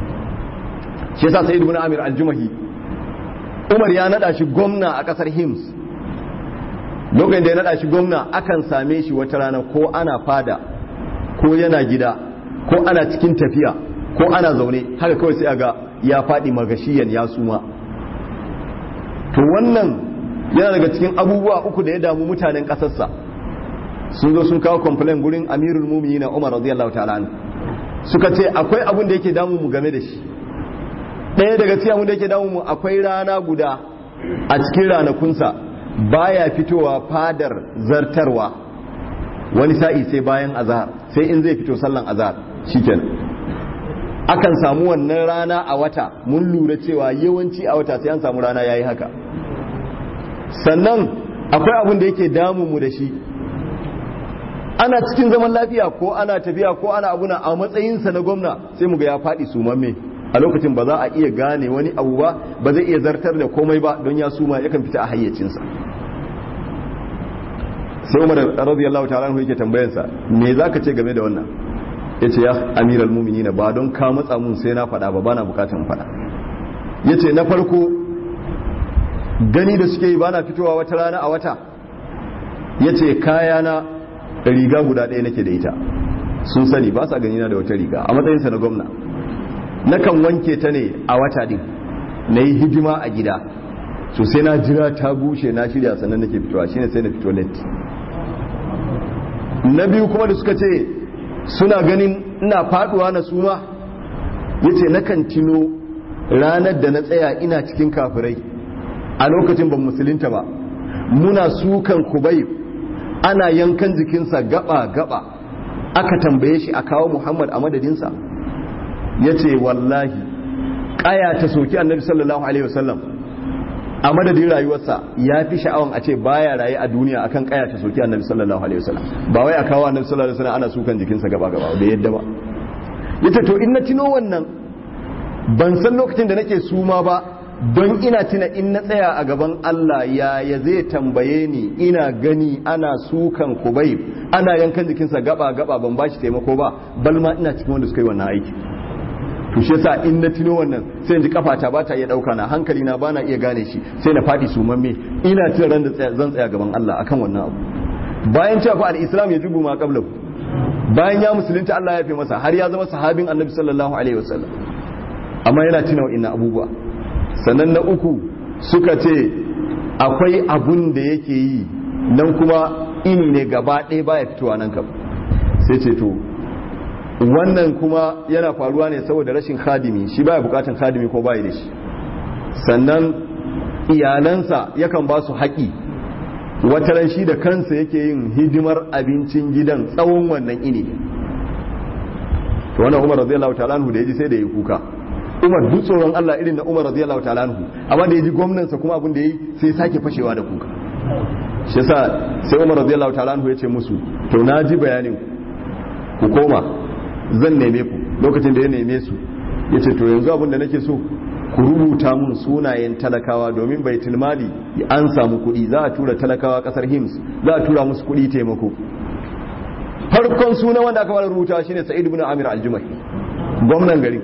shi yasa sa'id ibn amir al-jumahi umar ya nada shi gwamna a kasar hims lokacin da ya nada shi gwamna akan same shi wata rana ko ana fada ko yana gida ko ana cikin tafiya ko ana zaune haka kawai sai aga ya faɗi magashiyan ya suma to wannan yana daga cikin abubuwa uku da ya damu mutanen ƙasarsa sun zo sun kawo complain gurin amirul mumini na umar radiyallahu ta'ala suka ce akwai abun da yake damu mu game da shi ɗaya daga cikin abun da yake damu mu akwai rana guda a cikin ranakunsa baya fitowa fadar zartarwa wani sa'i sai bayan azhar sai in zai fito sallan azhar shikenan akan samu wannan rana a wata mun lura cewa yawanci a wata sai an samu rana yayi haka sannan akwai abin da yake damu mu da shi ana cikin zaman lafiya ko ana tafiya ko ana abuna a matsayinsa na gwamna sai mu ga ya faɗi sumamme a lokacin ba za a iya gane wani abu ba ba zai iya zartar da komai ba don ya suma yakan fita a hayyacinsa sai umar radiyallahu ta'ala anhu yake tambayansa me zaka ce game da wannan yace ya amiral mu'minin ba don ka matsa mun sai na faɗa ba bana bukatan faɗa yace na farko gani da suke yi bana fitowa wata rana a wata yace kaya na riga guda ɗaya nake da ita sun sani ba sa gani na da wata riga a matsayinsa na gwamna nakan wanke ta ne a wata din na yi hidima a gida so sai na jira ta bushe na shirya sannan nake fitowa shine sai na fito late na biyu kuma da suka ce suna ganin ina faduwa na suma yace nakan tino ranar da na tsaya ina cikin kafirai a lokacin ban musulunta ba muna sukan kubai ana yankan jikinsa gaba gaba aka tambaye shi a kawo muhammad a madadinsa yace wallahi kaya ta soki annabi sallallahu alaihi wasallam a madadin rayuwarsa ya fi sha'awan a ce baya raye a duniya akan kaya ta soki annabi sallallahu alaihi wasallam ba wai a kawo annabi sallallahu alaihi wasallam ana sukan jikinsa gaba gaba da yadda ba yace to in na tino wannan ban san lokacin da nake suma ba don ina tuna in na tsaya a gaban Allah ya ya zai tambaye ni ina gani ana sukan kubai ana yankan jikinsa gaba gaba ban bashi taimako ba balma ina cikin wanda suka yi wannan aiki to shi yasa in na tuno wannan sai in ji kafata ba ta iya dauka na hankali na bana iya gane shi sai na fadi su mamme ina tun ran da zan tsaya gaban Allah akan wannan abu bayan cewa fa al-islam ya jubu ma qablahu bayan ya musulunta Allah ya fi masa har ya zama sahabin annabi sallallahu alaihi wasallam amma yana tuna wa'innan abubuwa sannan na uku suka ce akwai abun da yake yi nan kuma ini ne gaba ɗaya baya fitowa nan kam sai ce to wannan kuma yana faruwa ne saboda rashin khadimi shi baya bukatan khadimi ko baya da shi sannan iyalansa yakan ba su haƙi wataran shi da kansa yake yin hidimar abincin gidan tsawon wannan ini to wannan umar radiyallahu ta'ala anhu da yaji sai da ya kuka umar duk tsoron Allah irin na umar radiyallahu ta'ala anhu amma da yaji gwamnansa kuma abin da yayi sai sake fashewa da kuka shi yasa sai umar radiyallahu ta'ala anhu ya ce musu to na ji bayanin ku koma zan neme ku lokacin da ya neme su ya ce to yanzu abinda nake so ku rubuta mun sunayen talakawa domin bai tilmali an samu kuɗi za a tura talakawa ƙasar hims za a tura musu kuɗi taimako farkon sunan wanda aka fara rubuta shine sa'id ibn amir al-jumahi gwamnan gari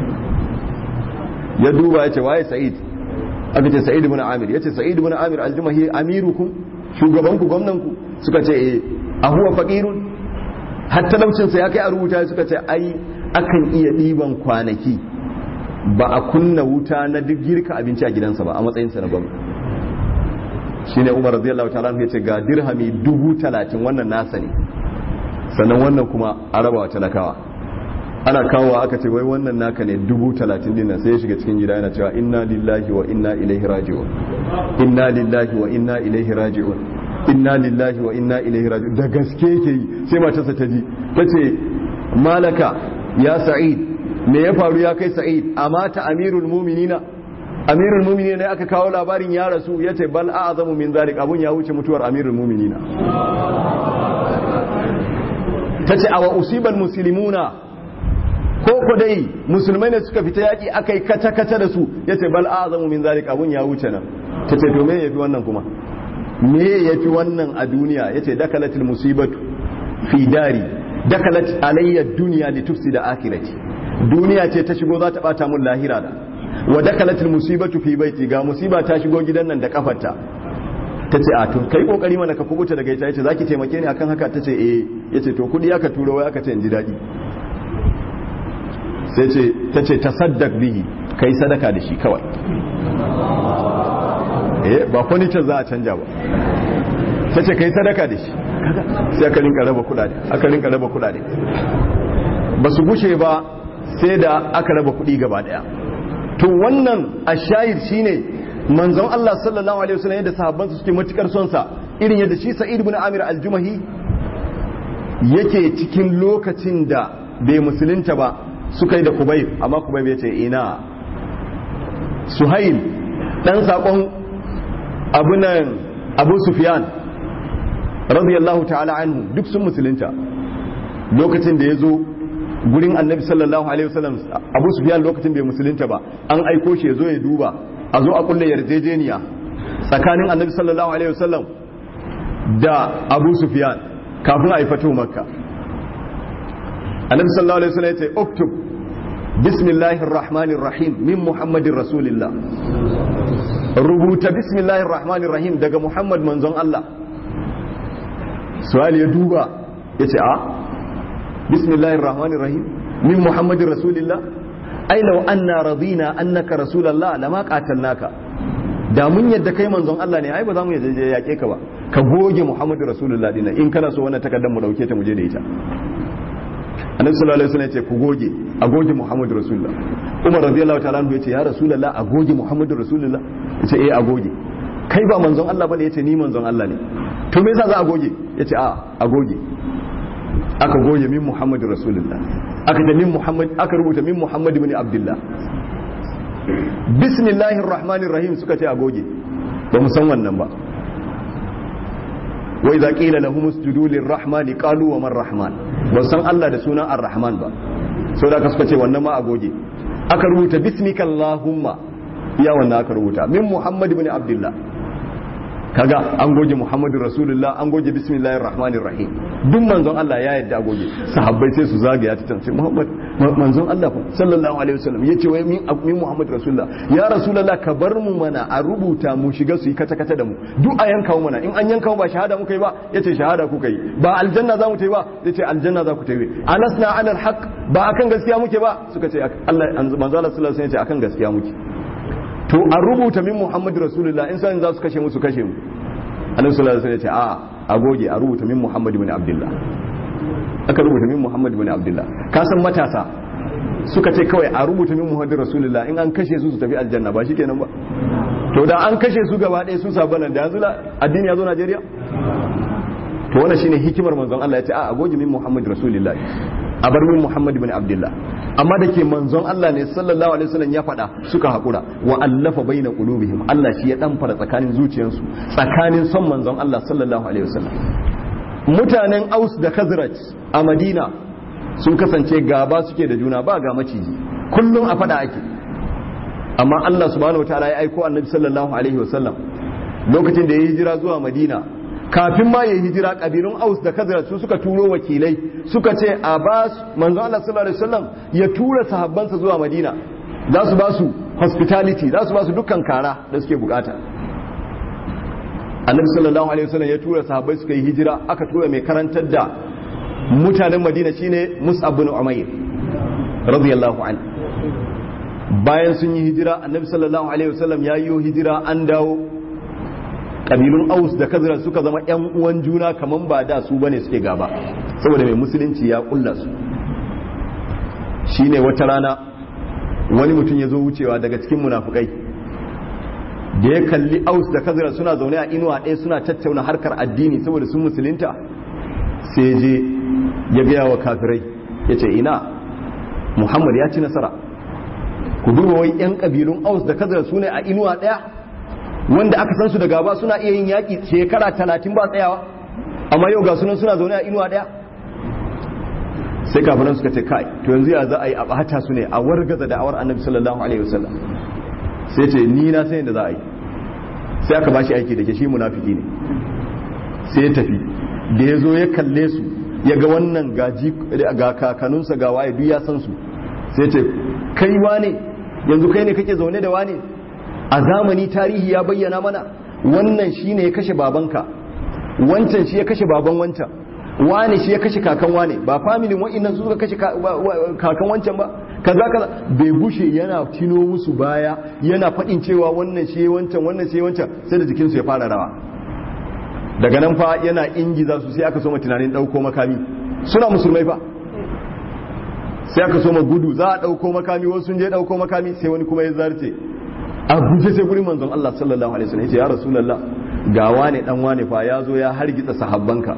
ya duba ya ce waye sa'id aka ce sa'id ibn amir ya ce sa'id ibn amir al-jumahi amirukum shugabanku gwamnanku suka ce eh a huwa faqirun har talaucinsa ya kai a rubuta suka ce ai akan iya ɗiban kwanaki ba a kunna wuta na duk girka abinci a gidansa ba a matsayinsa na gwamna shi ne umar radiyallahu ta'ala ya ce ga dirhami dubu talatin wannan nasa ne sannan wannan kuma a rabawa talakawa ana kawowa aka ce wai wannan naka ne dubu talatin dinnan sai ya shiga cikin gida yana cewa inna lillahi wa inna ilaihi raji'un inna lillahi wa inna ilaihi raji'un inna lillahi wa inna ilaihi raji'un da gaske yake yi sai matarsa ta ji tace malaka ya sa'id me ya faru ya kai sa'id amata amirul mu'minina amirul mu'minina ne aka kawo labarin ya rasu yace bal a'zamu min zalik abun ya wuce mutuwar amirul mu'minina tace awa usibal muslimuna ko ko dai musulmai ne suka fita yaki akai kata kata da su yace bal a'zamu min zalik abun ya wuce nan tace to me yafi wannan kuma me ya fi wannan a duniya ya ce dakalatul musibatu fi dari dakalat alayya duniya da tufsi da akirati duniya ce ta shigo za ta bata mun lahira da wa dakalatul musibatu fi baiti ga musiba ta shigo gidan nan da kafarta ta ce a to kai kokari mana ka kubuta daga ita yace zaki taimake ni akan haka ta ce eh yace to kudi aka turo wai aka ce in ji dadi sai ce ta ce tasaddaq bihi kai sadaka da shi kawai eh ba furniture za a canja ba ta ce kai sadaka da shi sai aka rinka raba kudade aka rinka raba kudade ba su gushe ba sai da aka raba kudi gaba daya to wannan ashayir shine manzon Allah sallallahu alaihi wasallam yadda sahabban su suke matukar son sa irin yadda shi Sa'id ibn Amir al-Jumahi yake cikin lokacin da bai musulunta ba suka yi da Kubayb amma Kubayb ya ce ina Suhail dan sakon abunan Abu Sufyan radiyallahu ta'ala anhu duk sun musulunta lokacin da ya zo gurin annabi sallallahu alaihi wasallam abu sufyan lokacin bai musulunta ba an aiko shi ya zo ya duba a zo a kulle yarjejeniya tsakanin annabi sallallahu alaihi wasallam da abu sufyan kafin a yi fatu makka annabi sallallahu alaihi wasallam ya ce uktub bismillahir rahmanir rahim min muhammadin rasulillah rubuta bismillahir rahmanir rahim daga muhammad manzon Allah suwali ya duba ya ce a bismillahir rahmanir rahim min muhammadin rasulillah ai law anna radina annaka rasulallah lama qatalnaka da mun yadda kai manzon Allah ne ai ba za mu yadda yake ka ba ka goge muhammadin rasulullah dinnan in kana so wannan takardar mu dauke ta mu je da ita annabi sallallahu alaihi wasallam ya ce ku goge a goge muhammadu rasulullah umar radiyallahu ta'ala anhu ya ce ya rasulullah a goge muhammadu rasulullah ya ce eh a goge kai ba manzon Allah bane ya ce ni manzon Allah ne to me yasa za a goge ya ce a a goge aka goge min muhammadu rasulullah aka ta min muhammad aka rubuta min muhammad ibn abdullah bismillahir rahmanir rahim suka ce a goge ba mu san wannan ba wa idza qila lahum usjudu lirrahmani qalu wa man rahman ba san Allah da sunan ar-rahman ba sau da suka ce wannan ma a goge aka rubuta bismika allahumma iya wannan aka rubuta min muhammad ibn abdullah kaga an goge muhammadu rasulullah an goge bismillahir rahmanir rahim duk manzon Allah ya yadda a goge sahabbai sai su zagaya ta tance muhammad manzon Allah sallallahu alaihi wasallam yace wai min min muhammad rasulullah ya rasulullah ka bar mu mana a rubuta mu shiga su yi kata kata da mu duk a yanka mu mana in an yanka mu ba shahada muka yi ba yace shahada kuka yi ba aljanna za mu ta yi ba yace aljanna za ku ta yi alasna ala alhaq ba akan gaskiya muke ba suka ce Allah manzo Allah sallallahu alaihi wasallam yace akan gaskiya muke to a rubuta min muhammadu rasulullah in sanin za su kashe musu kashe mu annabi sallallahu alaihi wasallam ya ce a a goge a rubuta min muhammadu ibn abdullah aka rubuta min muhammadu ibn abdullah ka san matasa suka ce kawai a rubuta min muhammadu rasulullah in an kashe su su tafi aljanna ba shikenan ba to da an kashe su gaba ɗaya su sabanan da yanzu addini ya zo Najeriya to wannan shine hikimar manzon Allah ya ce a a goge min muhammadu rasulullah a bar min muhammadu ibn abdullah amma da ke manzon Allah ne sallallahu alaihi wasallam ya faɗa suka haƙura wa allafa baina qulubihim Allah shi ya dan fara tsakanin zuciyarsu tsakanin son manzon Allah sallallahu alaihi wasallam mutanen Aus da Khazraj a Madina sun kasance gaba suke da juna ba ga maciji kullum a faɗa ake amma Allah subhanahu wataala ya aiko annabi sallallahu alaihi wasallam lokacin da ya hijira zuwa Madina kafin ma ya hijira kabilun aus da kazara su suka turo wakilai suka ce a ba manzo Allah sallallahu alaihi wasallam ya tura sahabbansa zuwa Madina za su ba su hospitality za su ba su dukkan kara da suke bukata annabi sallallahu alaihi wasallam ya tura sahabbai suka yi hijira aka tura mai karantar da mutanen Madina shine Mus'ab bin Umayr radiyallahu anhu bayan sun yi hijira annabi sallallahu alaihi wasallam ya yi hijira an dawo kabilun aus da kazira suka zama yan uwan juna kaman ba da su bane suke gaba saboda mai musulunci ya kulla su shine wata rana wani mutum ya zo wucewa daga cikin munafukai da ya kalli aus da kazira suna zaune a inuwa ɗaya suna tattauna harkar addini saboda sun musulunta sai je ya gaya wa kafirai ya ce ina muhammad ya ci nasara ku duba wai yan kabilun aus da kazira su ne a inuwa ɗaya wanda aka san su da gaba suna iya yin yaƙi shekara talatin ba tsayawa amma yau ga sunan suna zaune a inuwa ɗaya sai kafinan suka ce kai to yanzu ya za a yi a ɓata su ne a wargaza da'awar annabi sallallahu alaihi wasallam sai ce ni na san yadda za a yi sai aka bashi aiki da ke shi munafiki ne sai ya tafi da ya zo ya kalle su ya ga wannan gaji ga kakanunsa ga waye duk ya san su sai ce kai wane yanzu kai ne kake zaune da wane a zamani tarihi ya bayyana mana wannan shi ne ya kashe babanka wancan shi ya kashe baban wancan wane shi ya kashe kakan wane ba familin wa'innan su suka kashe kakan wancan ba kaza kaza bai bushe yana tino musu baya yana faɗin cewa wannan shi wancan wannan shi wancan sai da jikinsu ya fara rawa daga nan fa yana ingiza su sai aka soma tunanin ɗauko makami suna musulmai fa sai aka soma gudu za a ɗauko makami wasu sun je ɗauko makami sai wani kuma ya zarce a guje sai gurin manzon Allah sallallahu alaihi wasallam ya ce ya rasulullah ga wane dan wane fa ya zo ya hargitsa sahabbanka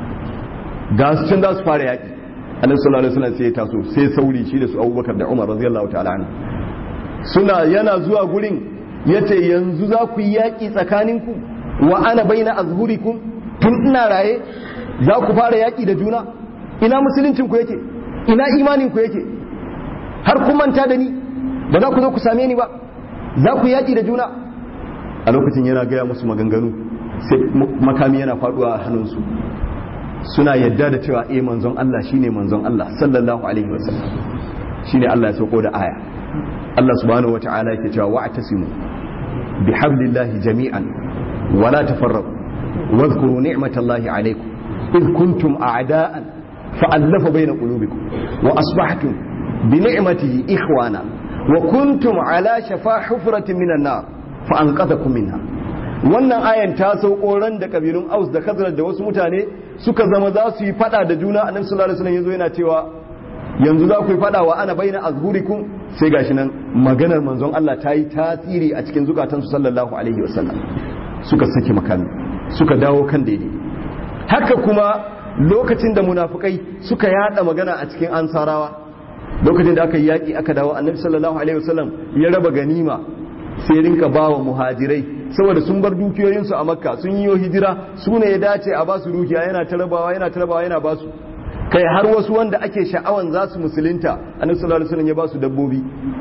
ga su can za su fara yaki annabi sallallahu alaihi wasallam sai ya taso sai sauri shi da su Abubakar da Umar radiyallahu ta'ala anhu suna yana zuwa gurin yace yanzu za ku yi yaki tsakaninku wa ana baina azhurikum tun ina raye za ku fara yaki da juna ina musuluncin ku yake ina imanin ku yake har kun manta da ni ba za ku zo ku same ni ba za ku yaƙi da juna a lokacin yana gaya musu maganganu sai makami yana faduwa a hannunsu suna yadda da cewa eh manzon Allah shine manzon Allah sallallahu alaihi wasallam shine Allah ya sauko da aya Allah subhanahu wata'ala yake cewa wa'tasimu bihablillahi jami'an wala tafarraqu واذكروا نعمة الله عليكم إذ كنتم أعداء فألف بين قلوبكم وأصبحتم بنعمته إخوانا وكنتم على شفا حفرة من النار فأنقذكم منها wannan ayan ta sauko ran da kabilun aus da khazraj da wasu mutane suka zama za su yi fada da juna annabi sallallahu alaihi wasallam yazo yana cewa yanzu za ku yi fada wa ana baina azhurikum sai gashi nan maganar manzon Allah ta yi tasiri a cikin zukatansu sallallahu alaihi wasallam suka saki makami suka dawo kan daidai haka kuma lokacin da munafukai suka yada magana a cikin ansarawa lokacin da aka yi yaƙi aka dawo annabi sallallahu alaihi wasallam ya raba ganima sai rinka bawa muhajirai saboda sun bar dukiyoyinsu a makka sun yi hijira su ne ya dace a basu dukiya yana tarabawa yana tarabawa yana basu kai har wasu wanda ake sha'awan za su musulunta annabi sallallahu alaihi wasallam ya basu dabbobi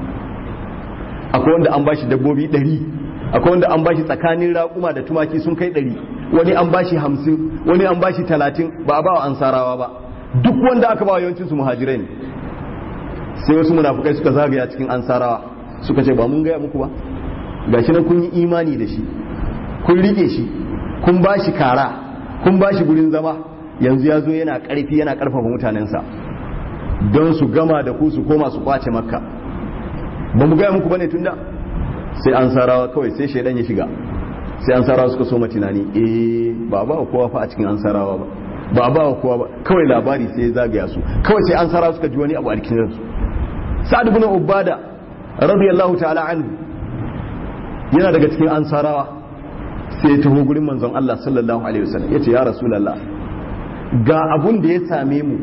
akwai wanda an bashi dabbobi ɗari akwai wanda an bashi tsakanin raƙuma da tumaki sun kai ɗari wani an bashi hamsin wani an bashi talatin ba a bawa ansarawa ba duk wanda aka bawa yawancin su muhajirai ne sai wasu munafukai suka zagaya cikin ansarawa suka ce ba mun gaya muku ba gashi nan kun yi imani da shi kun rike shi kun bashi kara kun bashi gurin zama yanzu ya zo yana ƙarfi yana ƙarfafa mutanensa don su gama da ku su koma su kwace makka ba mu gaya muku bane tunda sai an sarawa kawai sai shaidan ya shiga sai an sarawa suka so tunani eh ba ba kowa fa a cikin an sarawa ba ba ba kowa ba kawai labari sai ya zagaya su kawai sai an sarawa suka ji wani abu a cikin su sa'ad ibn ubada radiyallahu ta'ala anhu yana daga cikin ansarawa sai ya taho gurin manzon Allah sallallahu alaihi wasallam yace ya rasulullah ga abun da ya same mu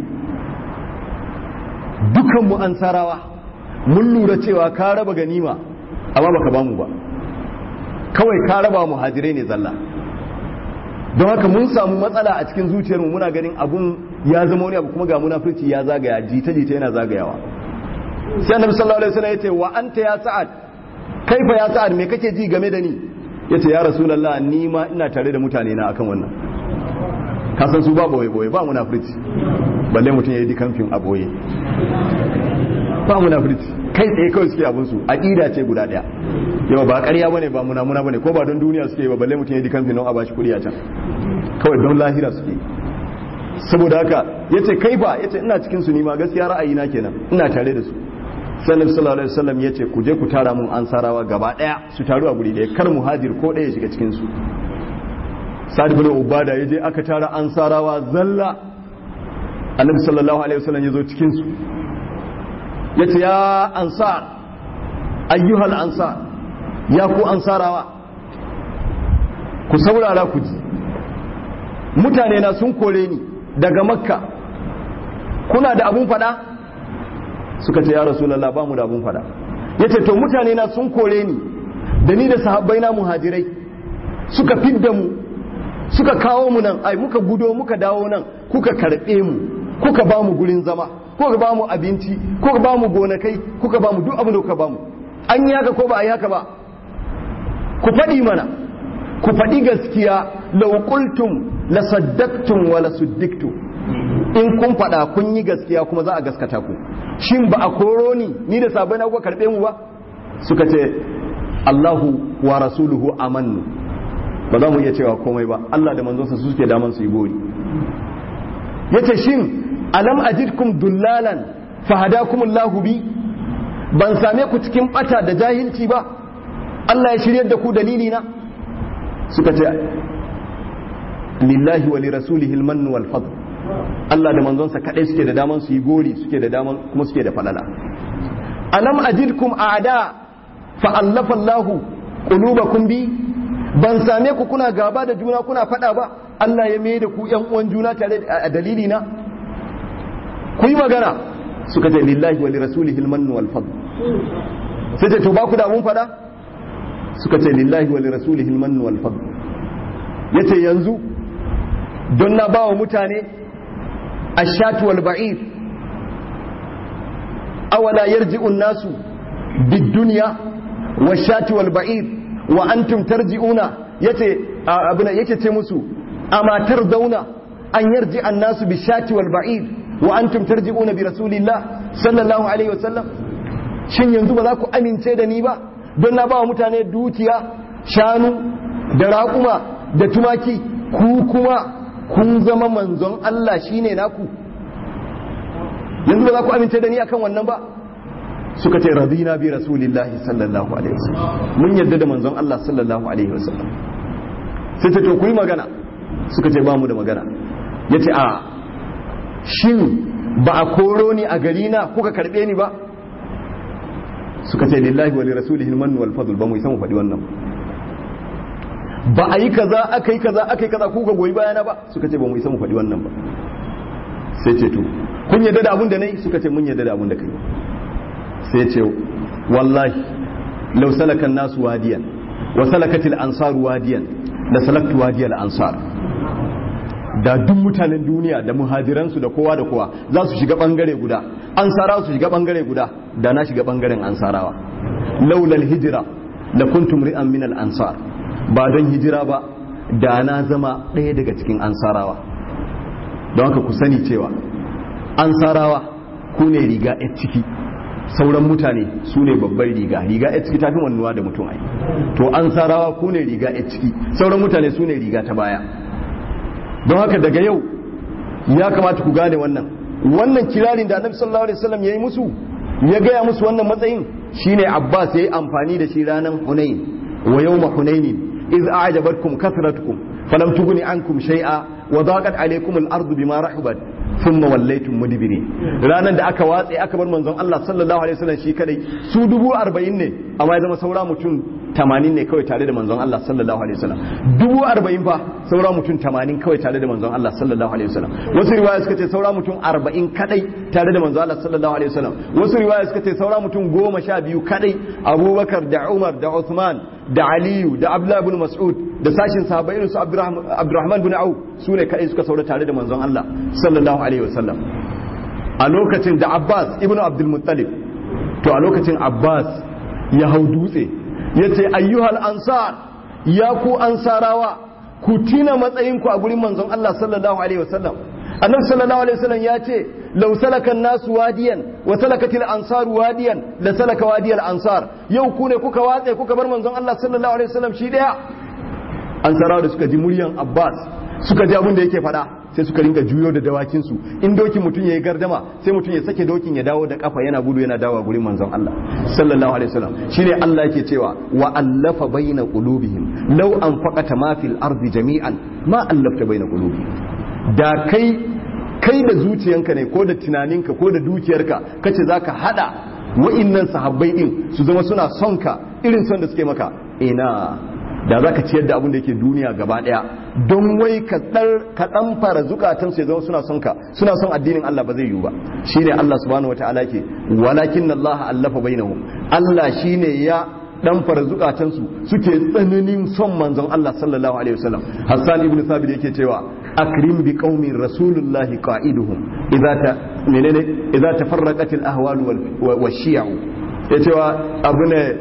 dukan mu ansarawa mun lura cewa ka raba ganima amma baka ba mu ba kawai ka raba muhajirai ne zalla don haka mun samu matsala a cikin zuciyarmu muna ganin abun ya zama wani abu kuma ga munafurci ya zagaya jita jita yana zagayawa sai annabi sallallahu alaihi wasallam yace wa anta ya sa'ad kaifa ya sa'ad me kake ji game da ni yace ya rasulullah ni ma ina tare da mutane na akan wannan ka san su ba boye boye ba munafurci balle mutum yayi dikamfin a boye ba munafurci kai tsaye kawai suke abin su aqida ce guda daya yau ba ƙarya bane ba munamuna bane ko ba don duniya suke ba balle mutum ya dikan finon a bashi kuɗi a can kawai don lahira suke saboda haka yace kai ba yace ina cikin su ni ma gaskiya ra'ayi na kenan ina tare da su sallallahu sallallahu alaihi wasallam yace ku je ku tara mun ansarawa gaba daya su taru a guri daya kar muhajir ko daya shiga cikin su sa'ad ibn ubada yaje aka tara ansarawa zalla annabi sallallahu alaihi wasallam yazo cikin su yace ya ansar ayyuhal ansar ya ku ansarawa ku saurara ku ji mutane na sun kore ni daga makka kuna da abun fada suka ce ya rasulallah ba mu da abun fada yace to mutane na sun kore ni da ni da sahabbai na muhajirai suka fidda mu suka kawo mu nan ai muka gudo muka dawo nan kuka karbe mu kuka ba mu gurin zama kuka ba mu abinci kuka ba mu gonakai kuka ba mu duk abin da kuka ba mu an yi haka ko ba a yi haka ba ku faɗi mana ku faɗi gaskiya laukultum la saddaktum wa la suddiktu in kun faɗa kun yi gaskiya kuma za a gaskata ku shin ba a koro ni ni da sabai na kuka karɓe mu ba suka ce Allahu wa rasuluhu amannu ba za mu iya cewa komai ba Allah da manzonsa su suke daman su yi gori yace shin alam ajidkum dullalan fahadakumullahu bi ban same ku cikin bata da jahilci ba Allah ya shiryar da ku dalili na suka ce lillahi wa lirasulihi almannu wal fadl Allah da manzonsa kadai suke da daman su yi gori suke da daman kuma suke da falala alam ajidkum a'da fa allafa Allah qulubakum bi ban same ku kuna gaba da juna kuna fada ba Allah ya mai da ku yan uwan juna tare da dalili na ku yi magana suka ce lillahi wa lirasulihi almannu wal fadl sai ce to ba ku da mun fada suka ce lillahi wa lirasulihi almannu wal fadl yace yanzu don na bawa mutane ashatu wal ba'ir awala yarji'u an-nasu bid-dunya washati wal ba'ir wa antum tarji'una yace abuna yake ce musu amatar dauna an yarji annasu bi shati wal ba'ir wa antum tarji'una bi rasulillah sallallahu alaihi wasallam shin yanzu ba za ku amince da ni ba don na ba wa mutane dukiya shanu da raƙuma da tumaki ku kuma kun zama manzon Allah shine naku yanzu ba za ku amince da ni akan wannan ba suka ce radina bi rasulillahi sallallahu alaihi wasallam mun yarda da manzon Allah sallallahu alaihi wasallam sai ta to ku yi magana suka ce ba mu da magana yace a shin ba a koro ni a gari na kuka karbe ni ba suka ce lillahi wa li rasulihi al-mannu wal fadl ba mu san mu faɗi wannan ba a yi kaza aka yi kaza aka yi kaza kuka goyi bayana ba suka ce ba mu san mu faɗi wannan ba sai ce to kun yarda da abun da nayi suka ce mun yarda da abun da kai sai ce wallahi law salaka an-nasu wadiyan wa salakat al-ansar wadiyan la salaktu wadiyal ansar da duk mutanen duniya da muhajiransu da kowa da kowa za su shiga bangare guda ansarawa su shiga bangare guda da na shiga bangaren ansarawa laulal hijira la kuntum ri'an min al ansar ba don hijira ba da na zama ɗaya daga cikin ansarawa don haka ku sani cewa ansarawa ku ne riga a ciki sauran mutane su ne babbar riga riga a ciki tafi wannuwa da mutum ai to ansarawa ku ne riga a ciki sauran mutane su ne riga ta baya don haka daga yau ya kamata ku gane wannan wannan kirarin da annabi sallallahu alaihi wasallam yayi musu ya gaya musu wannan matsayin shine Abbas yayi amfani da shi ranan Hunain wa yawma Hunain iz a'jabatkum kathratukum falam tughni ankum shay'a wa daqat alaykum al-ardu bima rahabat thumma wallaytum mudbirin ranan da aka watse aka bar manzon Allah sallallahu alaihi wasallam shi kadai su dubu arba'in ne amma ya zama saura mutum tamanin ne kawai tare da manzon Allah sallallahu alaihi wasallam dubu arba'in fa saura mutum tamanin kawai tare da manzon Allah sallallahu alaihi wasallam wasu riwaya suka ce saura mutum arba'in kadai tare da manzon Allah sallallahu alaihi wasallam wasu riwaya suka ce saura mutum goma sha biyu kadai Abubakar da Umar da Uthman da Aliyu da Abdullah ibn Mas'ud da sashin sahabbai irin su Abdurrahman ibn Auf su ne kadai suka saura tare da manzon Allah sallallahu alaihi wasallam a lokacin da Abbas ibn Abdul Muttalib to a lokacin Abbas ya hau dutse ya ce ayyuhal ansar ya ku ansarawa ku tina matsayinku a gurin manzon Allah sallallahu alaihi wasallam annabi sallallahu alaihi wasallam ya ce law salaka nasu wadiyan wa salakatil ansar wadiyan la salaka wadiyal ansar yau ku ne kuka watse kuka bar manzon Allah sallallahu alaihi wasallam shi daya ansarawa da suka ji muryan Abbas suka ji abin da yake faɗa sai suka ringa juyo da dawakinsu in dokin mutum ya yi gardama sai mutum ya sake dokin ya dawo da kafa yana gudu yana dawo gurin manzon Allah sallallahu alaihi wasallam shine Allah yake cewa wa allafa baina qulubihim law anfaqata ma fil ardi jami'an ma allafta baina qulubihim da kai kai da zuciyanka ne ko da tunaninka ko da dukiyarka kace zaka hada wa'innan sahabbai din su zama suna son ka irin son da suke maka ina da za ka ciyar da abin da yake duniya gaba daya don wai ka ɗan fara zukatan su ya zama suna son ka suna son addinin Allah ba zai yiwu ba shine Allah subhanahu wataala ke walakin Allah allafa bainahum Allah shine ya dan fara zukatan su suke tsananin son manzon Allah sallallahu alaihi wasallam Hassan ibn Thabit yake cewa akrim bi qaumin rasulullahi qa'iduhum idza ta menene idza tafarraqat al ahwal wal shi'u ya cewa abu ne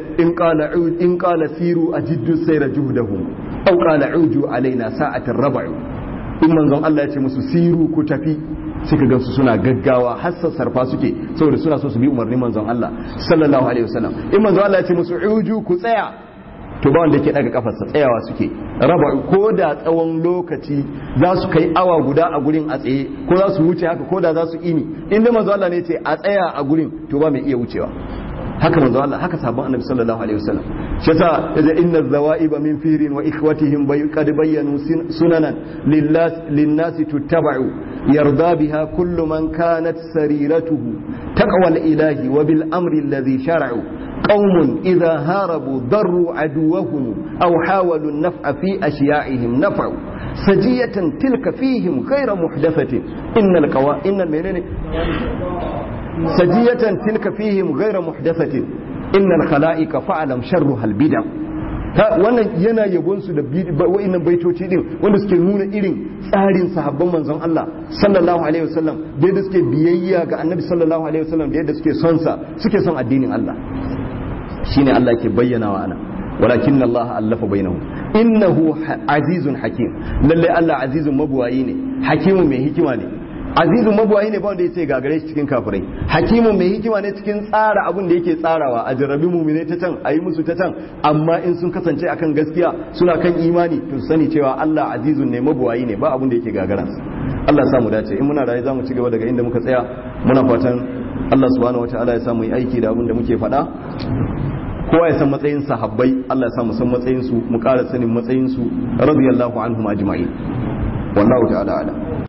in kala siru a jiddu sai da juhdahum au kala uju alaina sa'atin raba'u in manzon Allah ya ce musu siru ku tafi suka ga su suna gaggawa har sarfa suke saboda suna so su bi umarnin manzon Allah sallallahu alaihi wasallam in manzon Allah ya ce musu uju ku tsaya to ba wanda yake daga kafarsa tsayawa suke raba ko da tsawon lokaci za su kai awa guda a gurin a tsaye ko za su wuce haka ko da za su ini inda manzo Allah ne ce a tsaya a gurin to ba mai iya wucewa haka manzo Allah haka sabon annabi sallallahu alaihi wasallam shi yasa yace inna zawaiba min firin wa ikhwatihim bay qad bayyanu sunanan lin-nas tuttaba'u yarda biha kullu man kanat sariratuhu taqwa al-ilahi wa bil amri alladhi shar'u قوم إذا هاربوا ضروا عدوهم أو حاولوا النفع في أشيائهم نفعوا سجية تلك فيهم غير محدثة إن القوا إن المنين سجية تلك فيهم غير محدثة إن الخلائق فعلم شرها البدع wannan yana yabon su da wa'annan baitoci din wanda suke nuna irin tsarin sahabban manzon Allah sallallahu alaihi wasallam da yadda suke biyayya ga annabi sallallahu alaihi wasallam da yadda suke son sa suke son addinin Allah shine Allah ke bayyana wa ana walakin Allah allafa bainahum innahu azizun hakim lalle Allah azizun mabuwayi ne hakimun mai hikima ne azizun mabuwayi ne ba wanda yace gagare shi cikin kafirai hakimun mai hikima ne cikin tsara abin da yake tsarawa a jarrabi mu'mine ta can ayi musu ta can amma in sun kasance akan gaskiya suna kan imani to su sani cewa Allah azizun ne mabuwayi ne ba abin da yake gagaransa Allah ya samu dace in muna raye zamu ci gaba daga inda muka tsaya muna fatan Allah subhanahu wataala ya samu yi aiki da abin da muke faɗa kowa ya san matsayin sahabbai Allah ya samu san matsayin su mu ƙara sanin matsayin su radiyallahu anhum ajma'in wallahu ta'ala ala